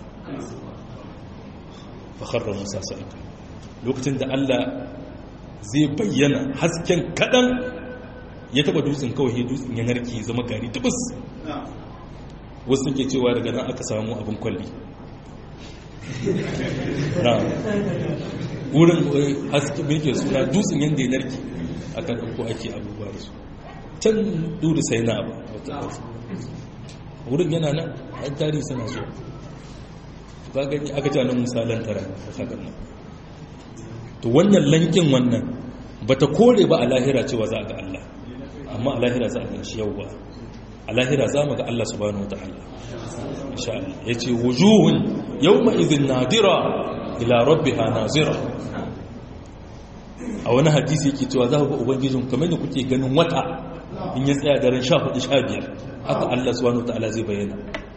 fakharra musa sa'ika lokacin da Allah zai bayyana hasken kadan ya taba dutsen kawai dutsen ya narke zama gari tubus wasu suke cewa daga nan aka samu abin kwalli na wurin haske mai ke suna dutsen yadda ya narke aka ɗauko ake abubuwa da su can duri sai na abu wurin yana nan an tarihi suna so ba gani aka ce nan misalan tara a sakar nan to wannan lankin wannan ba ta kore ba a lahira cewa za a ga Allah amma a lahira za a gan shi yau ba a lahira za mu ga Allah subhanahu wa ta'ala insha Allah ya ce wujuhun yawma idhin nadira ila rabbiha nazira a wani hadisi yake cewa za ku ga ubangijin kamar da kuke ganin wata in ya tsaya daren 14 15 haka Allah subhanahu wa ta'ala zai bayyana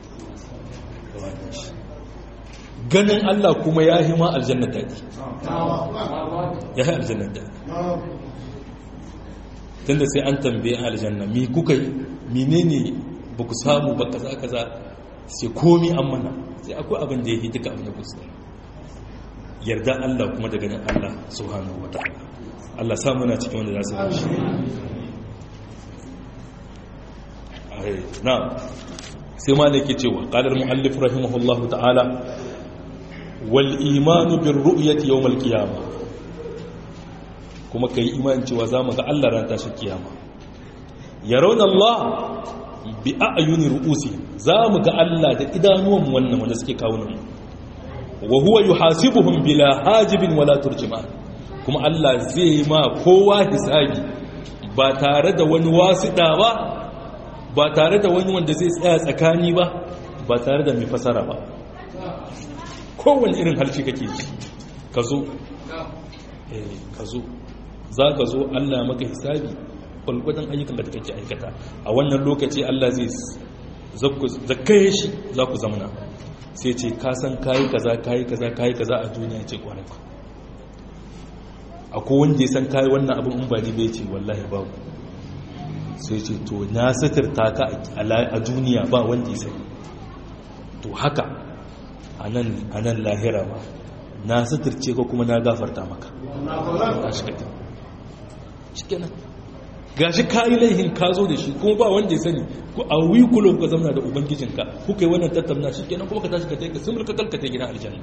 ganin Allah kuma ya hima aljanna daɗi ya yi aljanna daɗi tunda sai an tambaye aljanna mi kuka yi menene ba ku samu ba kaza kaza sai komi an mana sai akwai abin da ya yi duka abin da ku samu yarda Allah kuma da ganin Allah subhanahu wataala Allah sa muna cikin wanda za su gashi na sai ma ke cewa qalar muallif rahimahullahu ta'ala wal imanu bir ru'yati yawm al qiyamah kuma kai imani cewa zamu ga Allah ran tashi kiyama yarawna Allah bi a'yuni ru'usi zamu ga Allah da idanuwan wannan wanda suke kawo nan wa huwa yuhasibuhum bila hajibin wala turjuma kuma Allah zai ma kowa hisabi ba tare da wani wasiɗa ba ba tare da wani wanda zai tsaya tsakani ba ba tare da mai fasara ba kowane irin harshe kake ji ka zo ka zo za ka zo Allah maka hisabi kwalgwadon ayyukan da kake aikata a wannan lokaci Allah zai zakaye shi za ku zamana sai ce ka san kayi kaza kayi kaza kayi kaza a duniya ce kwarai ku akwai wanda ya san kayi wannan abin in ba ni bai ce wallahi babu sai ce to na satirta ka a duniya ba wanda ya sani to haka a nan lahira ba na satirce ka kuma na gafarta maka gashi kayi laihin ka zo da shi kuma ba wanda ya sani ku a wikulon ka zama da ubangijinka kuka yi wannan tattauna shi kenan kuma ka tashi ka taika sun mulka kalkata gina aljanna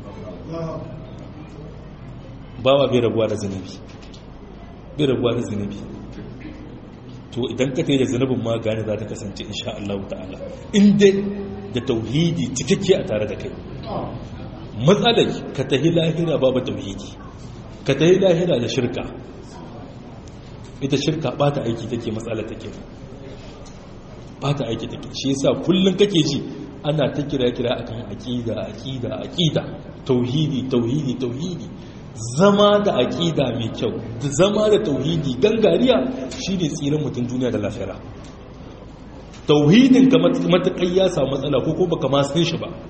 bawa bai rabuwa da zunubi bai rabuwa da zunubi to idan ka da zunubin ma gane za ta kasance insha Allah ta'ala inda da tauhidi cikakke a tare da kai matsalai ka tahi lahira babu tauhidi ka tahi lahira da shirka ita shirka bata aiki take matsala take bata aiki take shi yasa kullun kake ji ana ta kira kira akan aqida aqida aqida tauhidi tauhidi tauhidi zama da aqida mai kyau da zama da tauhidi gangariya shine tsirin mutum duniya da lafiya tauhidin ka matakai ya samu matsala ko ko baka ma san shi ba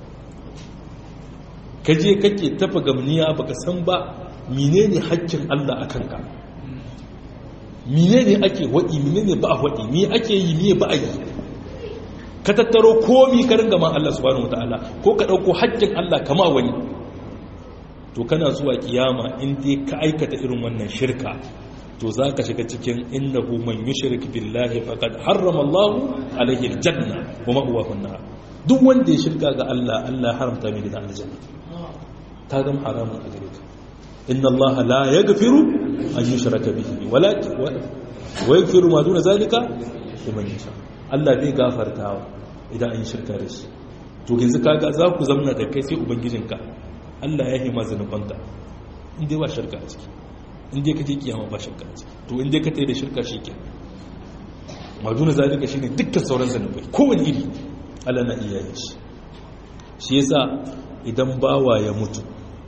kaje kake tafa gamniya baka san ba menene haƙƙin Allah akan ka mine ne ake waɗi mine ne ba a waɗi mi ake yi miye ba a yi ka tattaro komi ka ringa ma Allah subhanahu wataala ko ka ɗauko haƙƙin Allah kama wani to kana zuwa kiyama in dai ka aikata irin wannan shirka to za ka shiga cikin innahu man yushrik billahi faqad harrama Allah alaihi aljanna wa ma'wahu an duk wanda ya shirka ga Allah Allah haramta mai gidan aljanna ta zama haramun a gare ka inna Allah la yaghfiru an yushraka bihi walakin wa yaghfiru ma duna zalika liman yasha Allah bai gafartawa idan an yi shirka da shi to yanzu kaga za ku zamna da kai sai ubangijinka Allah ya hima zanubanka in dai ba shirka a ciki in dai ka je kiyama ba shirka a ciki to in dai ka tayi da shirka shike ma duna zalika shine dukkan sauran zanubai kowane iri Allah na iya yin shi shi yasa idan bawa ya mutu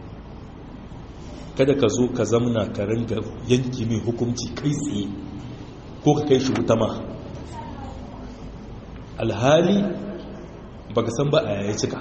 kada ka zo ka zamna ka ringa yanki mai hukunci kai tsaye ko ka kai shi wuta ma alhali baka san ba a yaya cika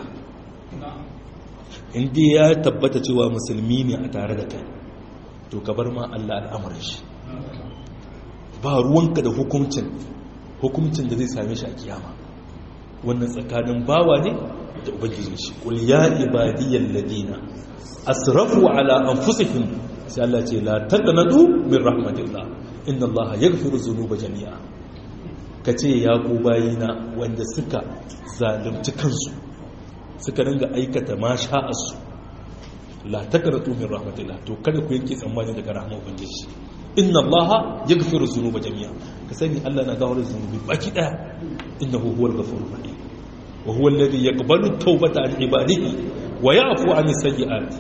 inda ya tabbata cewa musulmi ne a tare da kai to ka bar ma Allah al'amuran shi ba ruwanka da hukuncin hukuncin da zai same shi a kiyama wannan tsakanin bawa ne da ubangijin shi qul ya ibadiyal ladina asrafu ala anfusihim sai Allah ce la taqnatu min rahmatillah inna Allah yaghfiru dhunuba jami'a kace ya ku bayina wanda suka zalunci kansu suka ringa aikata ma sha'asu la taqnatu min rahmatillah to kada ku yanke tsammani daga rahmar ubangiji inna Allah yaghfiru dhunuba jami'a ka sani Allah na gawar zunubi baki daya innahu huwal ghafurur rahim wa huwa alladhi yaqbalu at-taubata an ibadihi wa ya'fu 'an as-sayyi'ati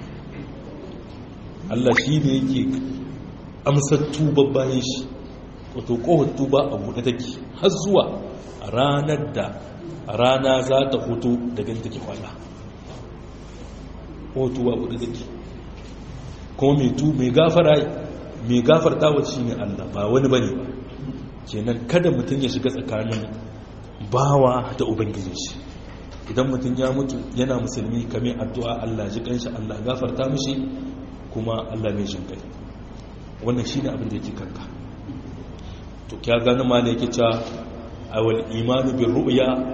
Allah shi ne yake amsar tuba bayan shi wato kohon tuba a buɗe take har zuwa ranar da rana za ta hoto daga take kwana kohon tuba a buɗe take kuma mai tu mai gafara mai gafarta wa shi ne Allah ba wani bane ba kenan kada mutum ya shiga tsakanin bawa da ubangijin shi idan mutum ya mutu yana musulmi kame addu'a Allah ji kanshi Allah gafarta mishi kuma Allah mai jin kai wannan shi ne abin da yake kanka to kya gani ma da yake cewa awal imanu bin ru'ya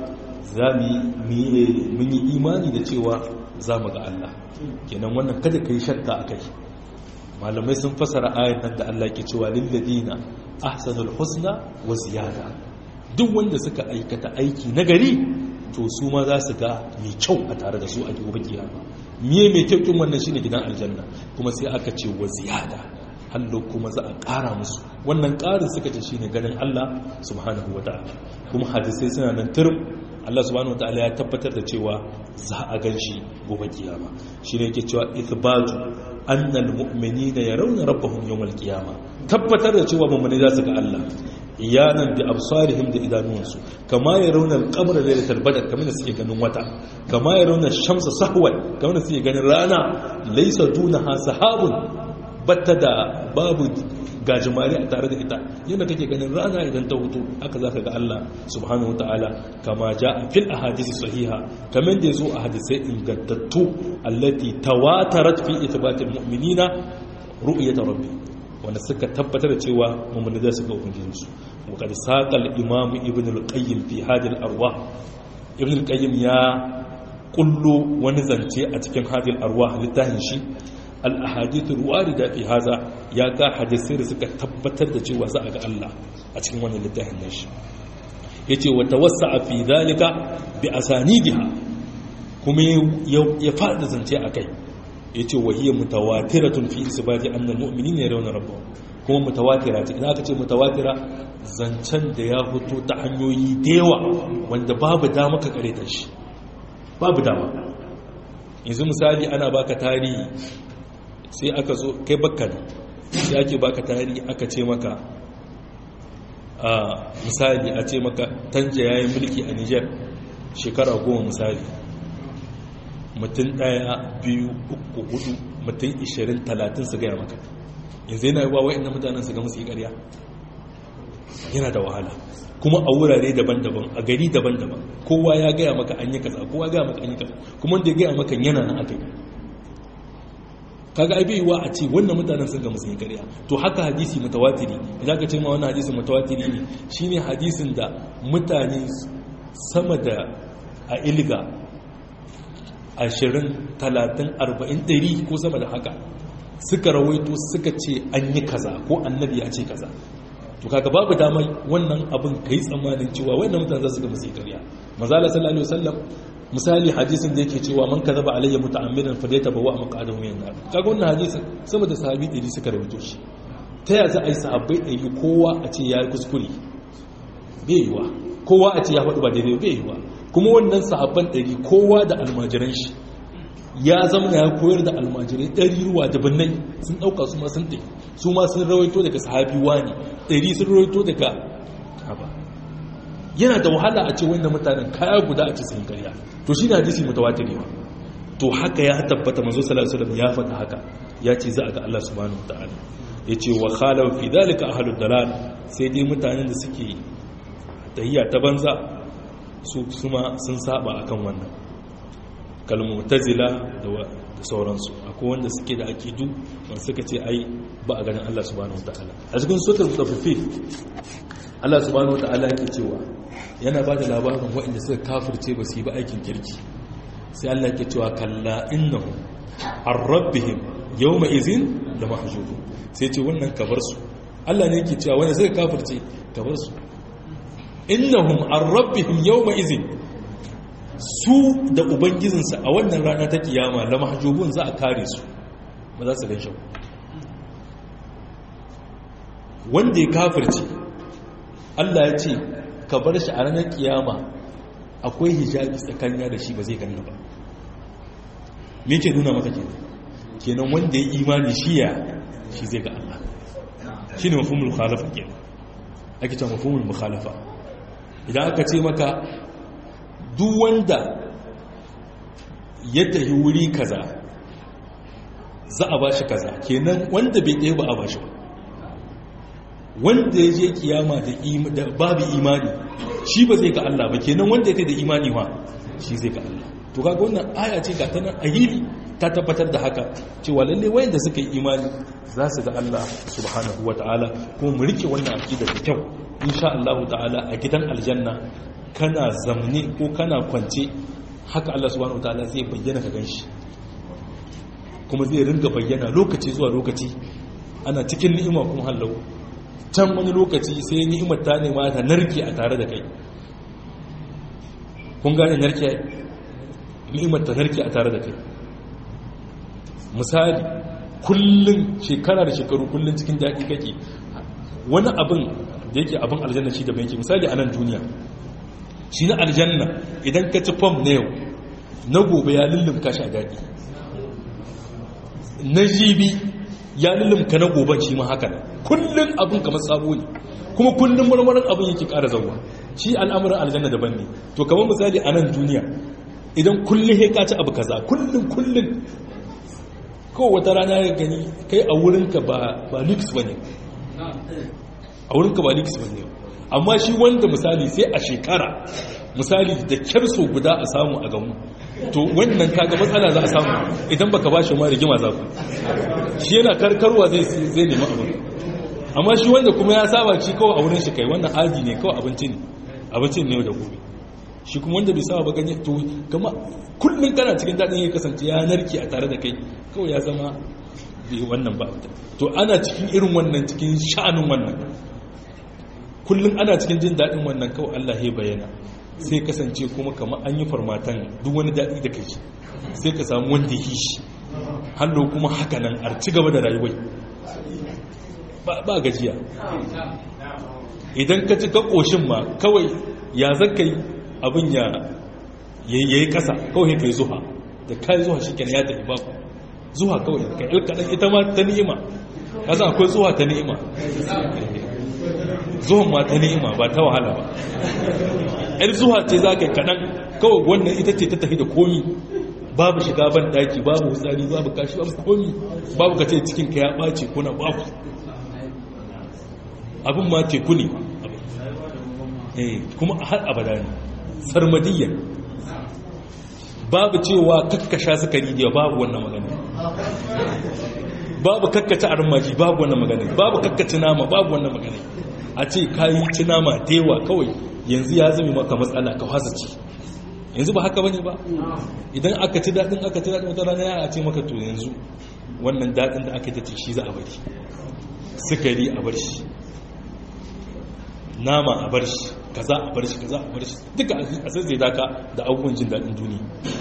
za mu yi imani da cewa za mu ga Allah kenan wannan kada ka yi shakka a kai malamai sun fasara ayan nan da Allah ke cewa lilladina ahsanul husna wa ziyada duk wanda suka aikata aiki nagari to su ma za su ga mai kyau a tare da su a gobe kiyama miye mai kyau kin wannan shine gidan aljanna kuma sai aka ce wa ziyada hallo kuma za a ƙara musu wannan ƙarin suka ce shine ganin Allah subhanahu wataala kuma hadisai suna nan turum Allah subhanahu wataala ya tabbatar da cewa za a gan shi gobe kiyama shine yake cewa ithbatu annal mu'minina yarawna rabbahum yawmal qiyama tabbatar da cewa mu'mini za su ga Allah iyanan bi absarihim da idanuwansu kama yarawna al-qamara laylatal badr kamar da suke ganin wata kama yarawna ash-shamsa sahwan kamar da suke ganin rana laysa dunaha sahabun batta da babu gajimare a tare da ita yadda kake ganin rana idan ta hutu haka zaka ga Allah subhanahu wataala kama jaa fil ahadith sahiha kamar da yazo a hadisai ingantattu allati tawatarat fi ithbatil mu'minina ru'yat rabbi wanda suka tabbatar da cewa mu'mini za su ga ubangijinsu wa kad saqal imam ibn al-qayyim fi hadil arwah ibn al-qayyim ya kullu wani zance a cikin hadil arwah littafin shi al'ahadithun warida fi haza ya ga hadisai da suka tabbatar da cewa za a ga Allah a cikin wannan littafin nashi ya ce wata wasa a fi zalika bi a sanidiha kuma ya faɗa zance a kai ya ce wahiyya mutawatiratun fi isbati annal mu'minin ya rauna rabba kuma mutawatira ce idan aka ce mutawatira zancen da ya fito ta hanyoyi da yawa wanda babu dama ka kare ta shi babu dama yanzu misali ana baka tarihi sai aka zo kai bakka ne sai ake baka tarihi aka ce maka a misali a ce maka tanja yayin mulki a niger shekara goma misali mutum daya biyu uku hudu mutum ishirin talatin su gaya maka yanzu yana yiwuwa wa'in mutanen su ga musu yi karya yana da wahala kuma a wurare daban-daban a gari daban-daban kowa ya gaya maka an yi kaza kowa gaya maka an yi kaza kuma wanda ya gaya maka yana nan aka yi kaga ai baiwa a ce wannan mutanen sun ga musu yi ƙarya to haka hadisi mutawatiri idan ka ce ma wannan hadisi mutawatiri ne shine hadisin da mutane sama da a ilga 20 30 40 100 ko sama da haka suka rawaito suka ce an yi kaza ko annabi ya ce kaza to kaga babu dama wannan abin kai tsammanin cewa wannan mutane za su ga musu yi ƙarya manzala sallallahu alaihi wasallam misali hadisin da yake cewa man kadaba alayya muta'ammidan fa dayta bawa maqadahu min nar kaga wannan hadisin sama da sahabi 100 suka rawaito shi ta ya za a yi sahabbai ɗari kowa a ce ya yi kuskure bai yiwa kowa a ce ya faɗi ba daidai bai yiwa kuma wannan sahabban ɗari kowa da almajiran shi ya zama ya koyar da almajirai ɗari ruwa da binnai sun ɗauka su ma sun ɗai su ma sun rawaito daga sahabi wani ɗari sun rawaito daga kaba yana da wahala a ce wannan mutanen kaya guda a ce sun karya to shi ne hadisi mutawatiri ba to haka ya tabbata manzo sallallahu alaihi wasallam ya faɗa haka ya ce za a ga Allah subhanahu wataala ya ce wa khalaw fi dalika ahlud dalal sai dai mutanen da suke tahiyya ta banza su kuma sun saba akan wannan kalmutazila da sauransu akwai wanda suke da akidu wanda suka ce ai ba a ganin Allah subhanahu wataala a cikin suratul mutaffifin Allah subhanahu wataala yake cewa yana ba da labarin waɗanda suka kafirce ba su yi ba aikin kirki sai Allah yake cewa kalla innahu an rabbihim yawma izin da mahjubu sai ce wannan kabar su Allah ne yake cewa wanda suka kafirce kabar su innahum an rabbihim yawma izin su da ubangijinsa a wannan rana ta kiyama la mahjubun za a kare su ba za su gan shi wanda ya kafirce Allah ya ce ka bar shi a ranar kiyama akwai hijabi tsakanin da shi ba zai ganna ba me ke nuna maka kenan kenan wanda ya imani shi ya shi zai ga Allah shi ne mafhumul mukhalafa kenan ake cewa mafhumul mukhalafa idan aka ce maka duk wanda ya tafi wuri kaza za a bashi kaza kenan wanda bai ɗaya ba a bashi ba wanda ya je kiyama da babu imani shi ba zai ga Allah ba kenan wanda ya da imani wa shi zai ga Allah to kaga wannan aya ce ga tanan ahili ta tabbatar da haka cewa lalle wayanda suka yi imani za su ga Allah subhanahu wataala kuma mu rike wannan aqida da kyau insha Allah ta'ala a gidan aljanna kana zamne ko kana kwance haka Allah subhanahu wataala zai bayyana ka ganshi kuma zai ringa bayyana lokaci zuwa lokaci ana cikin ni'ima kuma hallau can wani lokaci sai ni'imar ta nema ta narke a tare da kai kun gane narke ni'imar ta narke a tare da kai misali kullum shekara da shekaru kullum cikin daɗi kake wani abin da yake abin aljanna shi da yake misali a nan duniya shi na aljanna idan ka ci fam na yau na gobe ya lullumka shi a daɗi na jibi ya lullumka na goben shi ma haka kullum abin kamar sabo ne kuma kullum marmarin abin yake ƙara zauwa shi al'amuran aljanna daban ne to kamar misali a nan duniya idan kullum ya kaci abu kaza kullum kullum ko wata rana ya gani kai a wurinka ba lix ba ne a wurinka ba lix ba ne amma shi wanda misali sai a shekara misali da kyar so guda a samu a gamu to wannan kaga matsala za a samu idan baka ba shi ma rigima za ku shi yana karkarwa zai zai nemi abin amma shi wanda kuma ya saba shi kawai a wurin shi kai wannan aji ne kawai abinci ne abinci ne da gobe shi kuma wanda bai saba ba ganye to kama kullum kana cikin daɗin ya kasance ya narke a tare da kai kawai ya zama bai wannan ba to ana cikin irin wannan cikin sha'anin wannan kullum ana cikin jin daɗin wannan kawai Allah ya bayyana sai kasance kuma kamar an yi farmatan duk wani daɗi da kai sai ka samu wanda yi shi hallo kuma haka nan a ci gaba da rayuwai ba gajiya idan ka ci ka ƙoshin ma kawai ya zaka yi abin ya yi ƙasa kawai ka yi zuha da ka yi zuha shi ya tafi baku zuha kawai ka yi kaɗan ita ma ta ni'ima ka san akwai zuha ta ni'ima zuwan ma ta ni'ima ba ta wahala ba yar zuwa ce za ka yi kaɗan kawai wannan ita ce ta tafi da komi babu shiga ban ɗaki babu hutsari babu kashi babu komi babu ka ce cikin ka ya ɓace kuna babu abin ma teku ne kuma har abada ne sarmadiyya babu cewa kakkasha sukari da babu wannan magana babu kakkace armaji babu wannan magana babu kakkace nama babu wannan magana a ce kayi ci nama da yawa kawai yanzu ya zama maka matsala ka fasa ci yanzu ba haka bane ba idan aka ci daɗin aka ci daɗin wata rana ya ce maka to yanzu wannan daɗin da aka ta ce shi za a bari sukari a bar shi nama a bar shi kaza a bar shi kaza a bar shi duka a sai zai daka da abubuwan jin daɗin duniya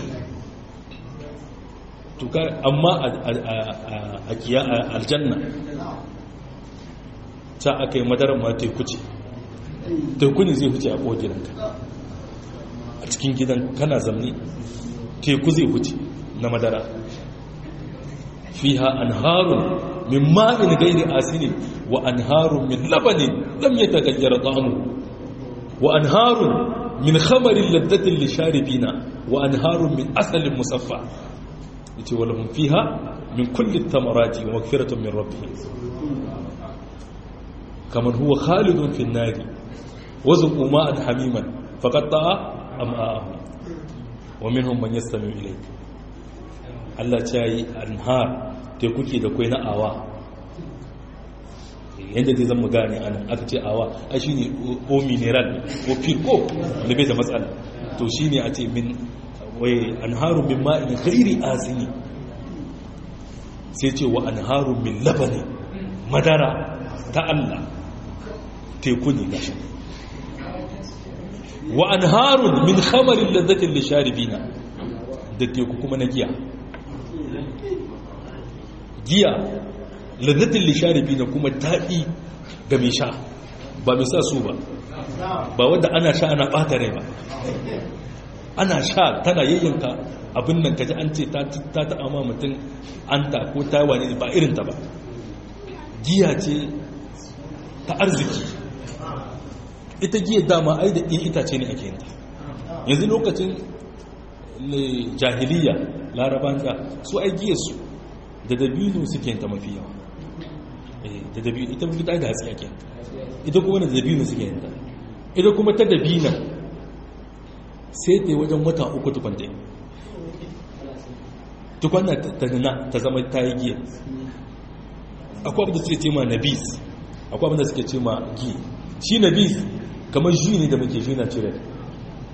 amma a kiya aljanna ta aka yi madarar ma teku ce teku ne zai huce a ƙogiranka a cikin gidan kana zamne teku zai huce na madara fiha anharun min ma'in gairi asini wa anharun min labanin lam yatagayyara ta'amu wa anharun min khamarin laddatin lisharibina wa anharun min asalin musaffa yace walahum fiha min kulli thamarati wa maghfiratun min rabbihim kaman huwa khalidun fi an-nari wa zuqu ma'an hamiman faqatta'a am'a'ahum wa minhum man yastami ilayk Allah ya yi anhar te kuke da kai na awa yadda zai zama gane anan aka ce awa a shi ne o mineral o firko da bai da matsala to shi ne a ce min wai anharun min ma'in ghairi asini sai ce wa anharun min labani madara ta Allah teku ne gashi wa anharun min khamarin lazzatin lisharibina da teku kuma na giya giya lazzatin lisharibi na kuma daɗi ga mai sha ba mai sa su ba ba wadda ana sha ana ɓata rai ba ana sha tana yayyanka abin nan kaji an ce ta taɓa ma mutum an ta ko ta wane ba irinta ba giya ce ta arziki ita giya dama ai da ɗin itace ne ake yinta yanzu lokacin jahiliya laraban da su ai giyarsu da dabino suke yinta mafi yawa da dabino ita mafi da hatsi ake ita kuma da dabino suke yinta ita kuma ta dabina sai ta yi wajen wata uku tukwanta tukwanta ta nuna ta zama ta yi giya akwai abin da suke ce ma nabis akwai abin da suke ce ma gi shi nabis kamar ji ne da muke ji na cire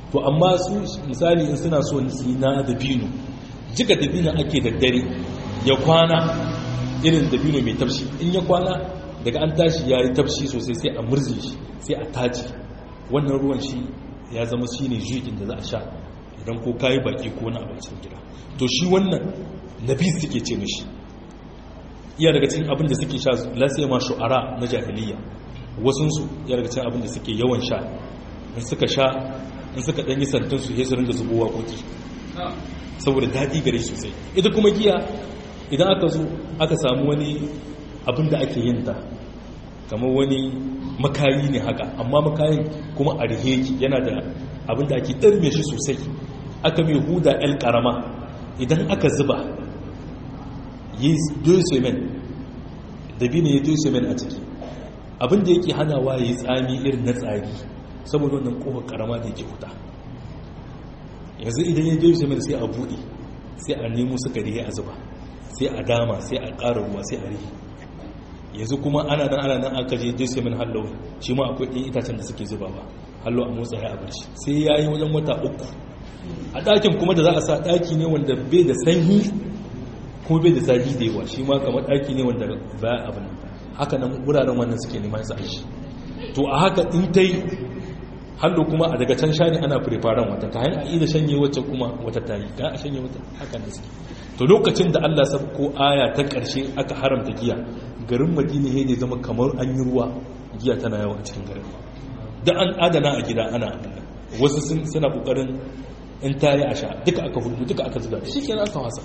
to amma su misali in suna so su na dabino jika dabino ake da dare ya kwana irin dabino mai tafshi in ya kwana daga an tashi ya yi tafshi sosai sai a murzi shi sai a taji wannan ruwan shi ya zama shi ne jirgin da za a sha idan ko kayi baki ko na abincin gida to shi wannan nabi suke ce mishi iya daga cikin abin da suke sha lasai ma shu'ara na jahiliya wasunsu iya daga cikin abin da suke yawan sha in suka sha in suka ɗanyi santin su su ringa zubowa koki saboda daɗi gare sosai ita kuma giya idan aka zo aka samu wani abin da ake yin ta kamar wani makayi ne haka amma makayin kuma a riheki yana da abin da ake ɗarme shi sosai aka mai huda el ƙarama idan aka zuba yi dosemen dabino ya dosemen a ciki abin da yake hanawa ya yi tsami irin na tsari saboda wannan kofar karama da yake huta yanzu idan ya dosemen sai a buɗe sai a nemo sukari a zuba sai a dama sai a ƙara ruwa sai a rihi yanzu kuma ana nan ana nan aka je dosemen hallo shi ma akwai ɗin itacen da suke zuba ba hallo a motsa ya abin shi sai ya yi wajen wata uku a ɗakin kuma da za a sa ɗaki ne wanda bai da sanyi kuma bai da zafi da yawa shi ma kamar ɗaki ne wanda ba abin haka nan wuraren wannan suke neman sa shi to a haka in ta yi hallo kuma a daga can shani ana firifaren wata ka hanyar a iya shanye wacce kuma wata ta yi ka a shanye wata haka da suke to lokacin da allah ko aya ta ƙarshe aka haramta giya garin madina ya zama kamar an yi ruwa giya tana yawa a cikin garin da an adana a gida ana abin wasu suna ƙoƙarin in ta yi a sha duka aka hudu duka aka zuba shi kenan aka wasa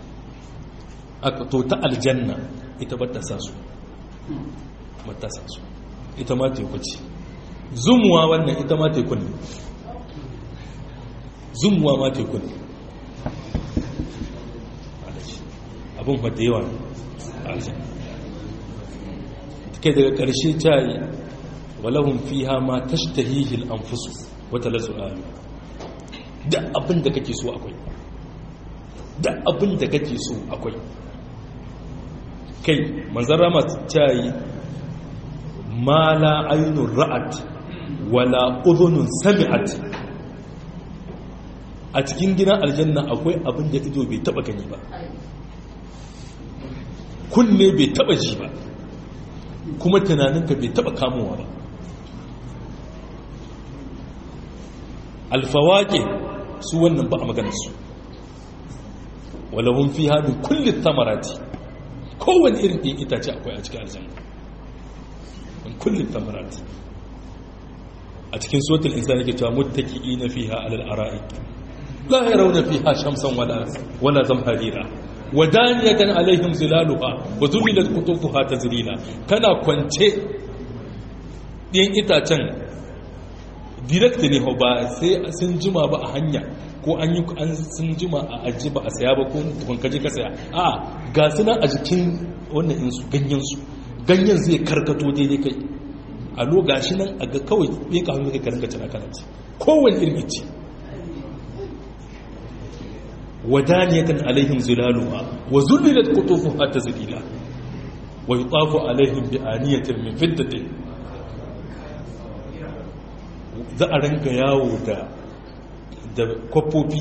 to ta aljanna ita ba ta sa su ba ta sa su ita ma teku ce zumuwa wannan ita ma teku ne zumuwa ma teku ne abin fata yawa aljanna kai daga ƙarshe ta yi walahun fiha ma tashtahihil anfusu wata lasu alu da abin da kake so akwai da abin da kake so akwai kai manzan rama ta yi ma la ainun ra'at wala udhunun sami'at a cikin gidan aljanna akwai abin da ido bai taba gani ba kunne bai taba ji ba kuma tunaninka bai taba kamowa ba alfawake su wannan ba a maganarsu walahun fi haɗin kullum tamarati kowane irin ɗin itace akwai a cikin aljanna kullum tamarati a cikin sotul insani ke cewa muttaki ina fi ha alal ara'i la ya rauna fi ha shamsan wala zamharira wadaniyatan alaihim zilaluha wa zumilat kutufuha tazlila kana kwance ɗin itacen direct ne ba sai sun jima ba a hanya ko an yi an sun jima a aji ba a saya ba ko tukun kaje ka saya a ga suna a jikin wannan insu ganyen su ganyen zai karkato daidai kai a lo gashi nan a ga kawai bai ka hannu kai ka rinka cina kana ci kowane irin ice wadaniyatan alaihim zilaluha wa zullilat qutufuha tazlila wa yutafu alaihim bi aniyatin min fiddatin za a ranka yawo da da kwafofi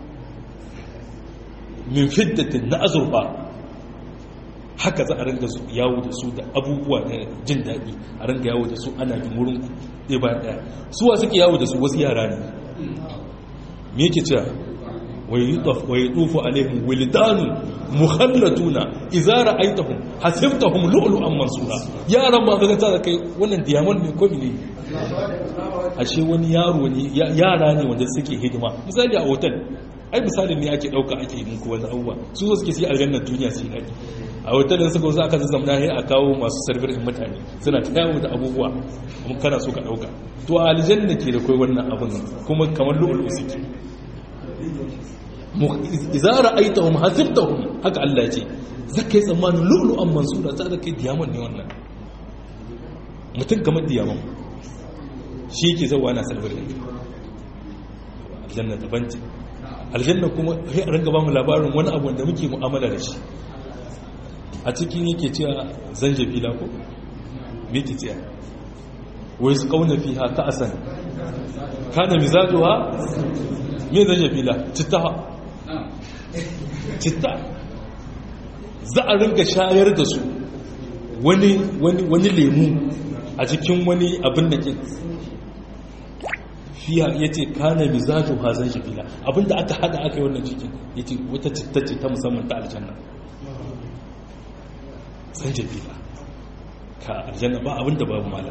min fiddatin na azurfa haka za a ranka yawo da su da abubuwa na jin daɗi a ranka yawo da su ana bin wurin ɗaya bayan ɗaya suwa suke yawo da su wasu yara ne me yake cewa wa yi tufu alaihim wilidanu mukhallatuna idza ra'aytahum hasibtahum lu'lu'an mansura yaran ba ka ga kai wannan diamond ne ko ne ashe wani yaro ne yara ne wanda suke hidima misali a hotel ai misalin ne ake dauka ake yi muku wani abubuwa su zo suke sai aljannar duniya su yi a hotelin suka wasu aka zazzamna sai a kawo masu sarfir in mutane suna ta yawo da abubuwa kuma kana so ka dauka to a aljanna ke da kai wannan abun kuma kamar lu'ulu suke idza ra'aytahum hasibtahum haka Allah ya ce zakai tsammanin lu'lu'an mansura za ka kai diamond ne wannan mutum kamar diamond shi ke zauwa na salbarin aljanna daban ce aljanna kuma sai a ringa ba mu labarin wani abu wanda muke mu'amala da shi a cikin yake cewa zanjabila ko me ke cewa wai su kauna fi haka asan kana mizajuwa me zanjabila citta citta za a ringa shayar da su wani wani lemu a cikin wani abin da ke fiya ya ce kana mizaju hazan shafila abinda aka hada aka yi wannan cikin ya ce wata citta ce ta musamman ta aljanna san shafila ka aljanna ba abinda babu mala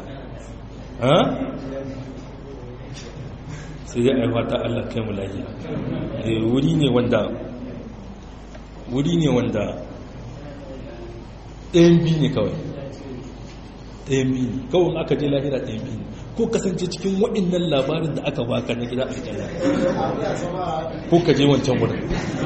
sai ya aiwa ta allah kai mu lahiya wuri ne wanda wuri ne wanda ɗayan biyu ne kawai ɗayan biyu ne kawai aka je lahira ɗayan biyu ne ko kasance cikin waɗannan labarin da aka baka na gida aljanna ko ka je wancan wurin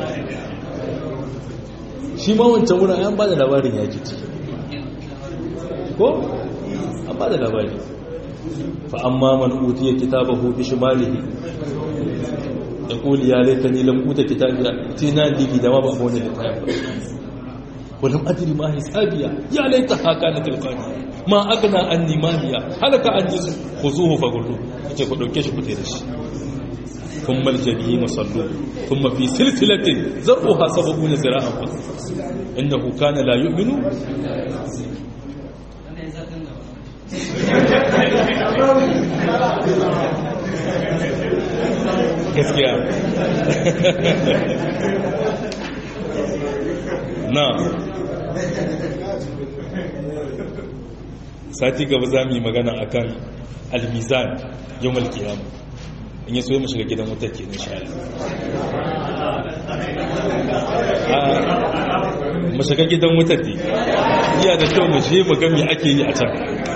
shi ma wancan wurin an ba da labarin ya ji ko an ba da labari fa amma man utiya kitabahu bi shimalihi da kuli ya laita ni lam uta kitabiya tina ligi da ma ba wani littafi ولم أدري ما حسابيا يا ليتها كانت القاضية ما أغنى عني ماليا هلك عني خذوه فغلوه kace ku dauke shi ku tare shi ثم الجحيم صلوا ثم في سلسلة زرعها سبعون ذراعا إنه كان لا يؤمن gaskiya na sati gaba za mu yi magana akan almizan yau malkiyama in yi so mu shiga gidan wutar ke nisha mu shiga gidan wutar ne iya da kyau mu je mu ga me ake yi a can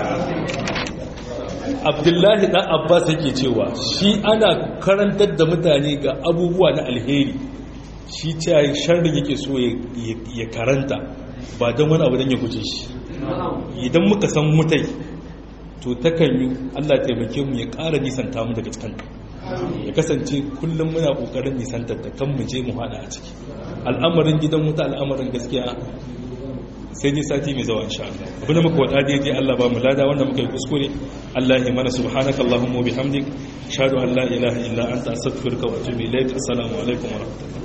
abdullahi dan abbas yake cewa shi ana karantar da mutane ga abubuwa na alheri shi cewa sharrin yake so ya karanta ba don wani abu don ya guje shi idan muka san mutai to takan yi allah taimake mu ya ƙara nisanta mu daga cikin ya kasance kullum muna ƙoƙarin nisantar da kan mu je mu hada a ciki al'amarin gidan wuta al'amarin gaskiya sai ni sati mai zawa insha Allah abin da muka wada daidai Allah ba mu lada wanda muka yi kuskure Allah ya mana subhanaka allahumma wa bihamdik ashhadu an la ilaha illa anta astaghfiruka wa atubu ilaik assalamu alaikum wa rahmatullahi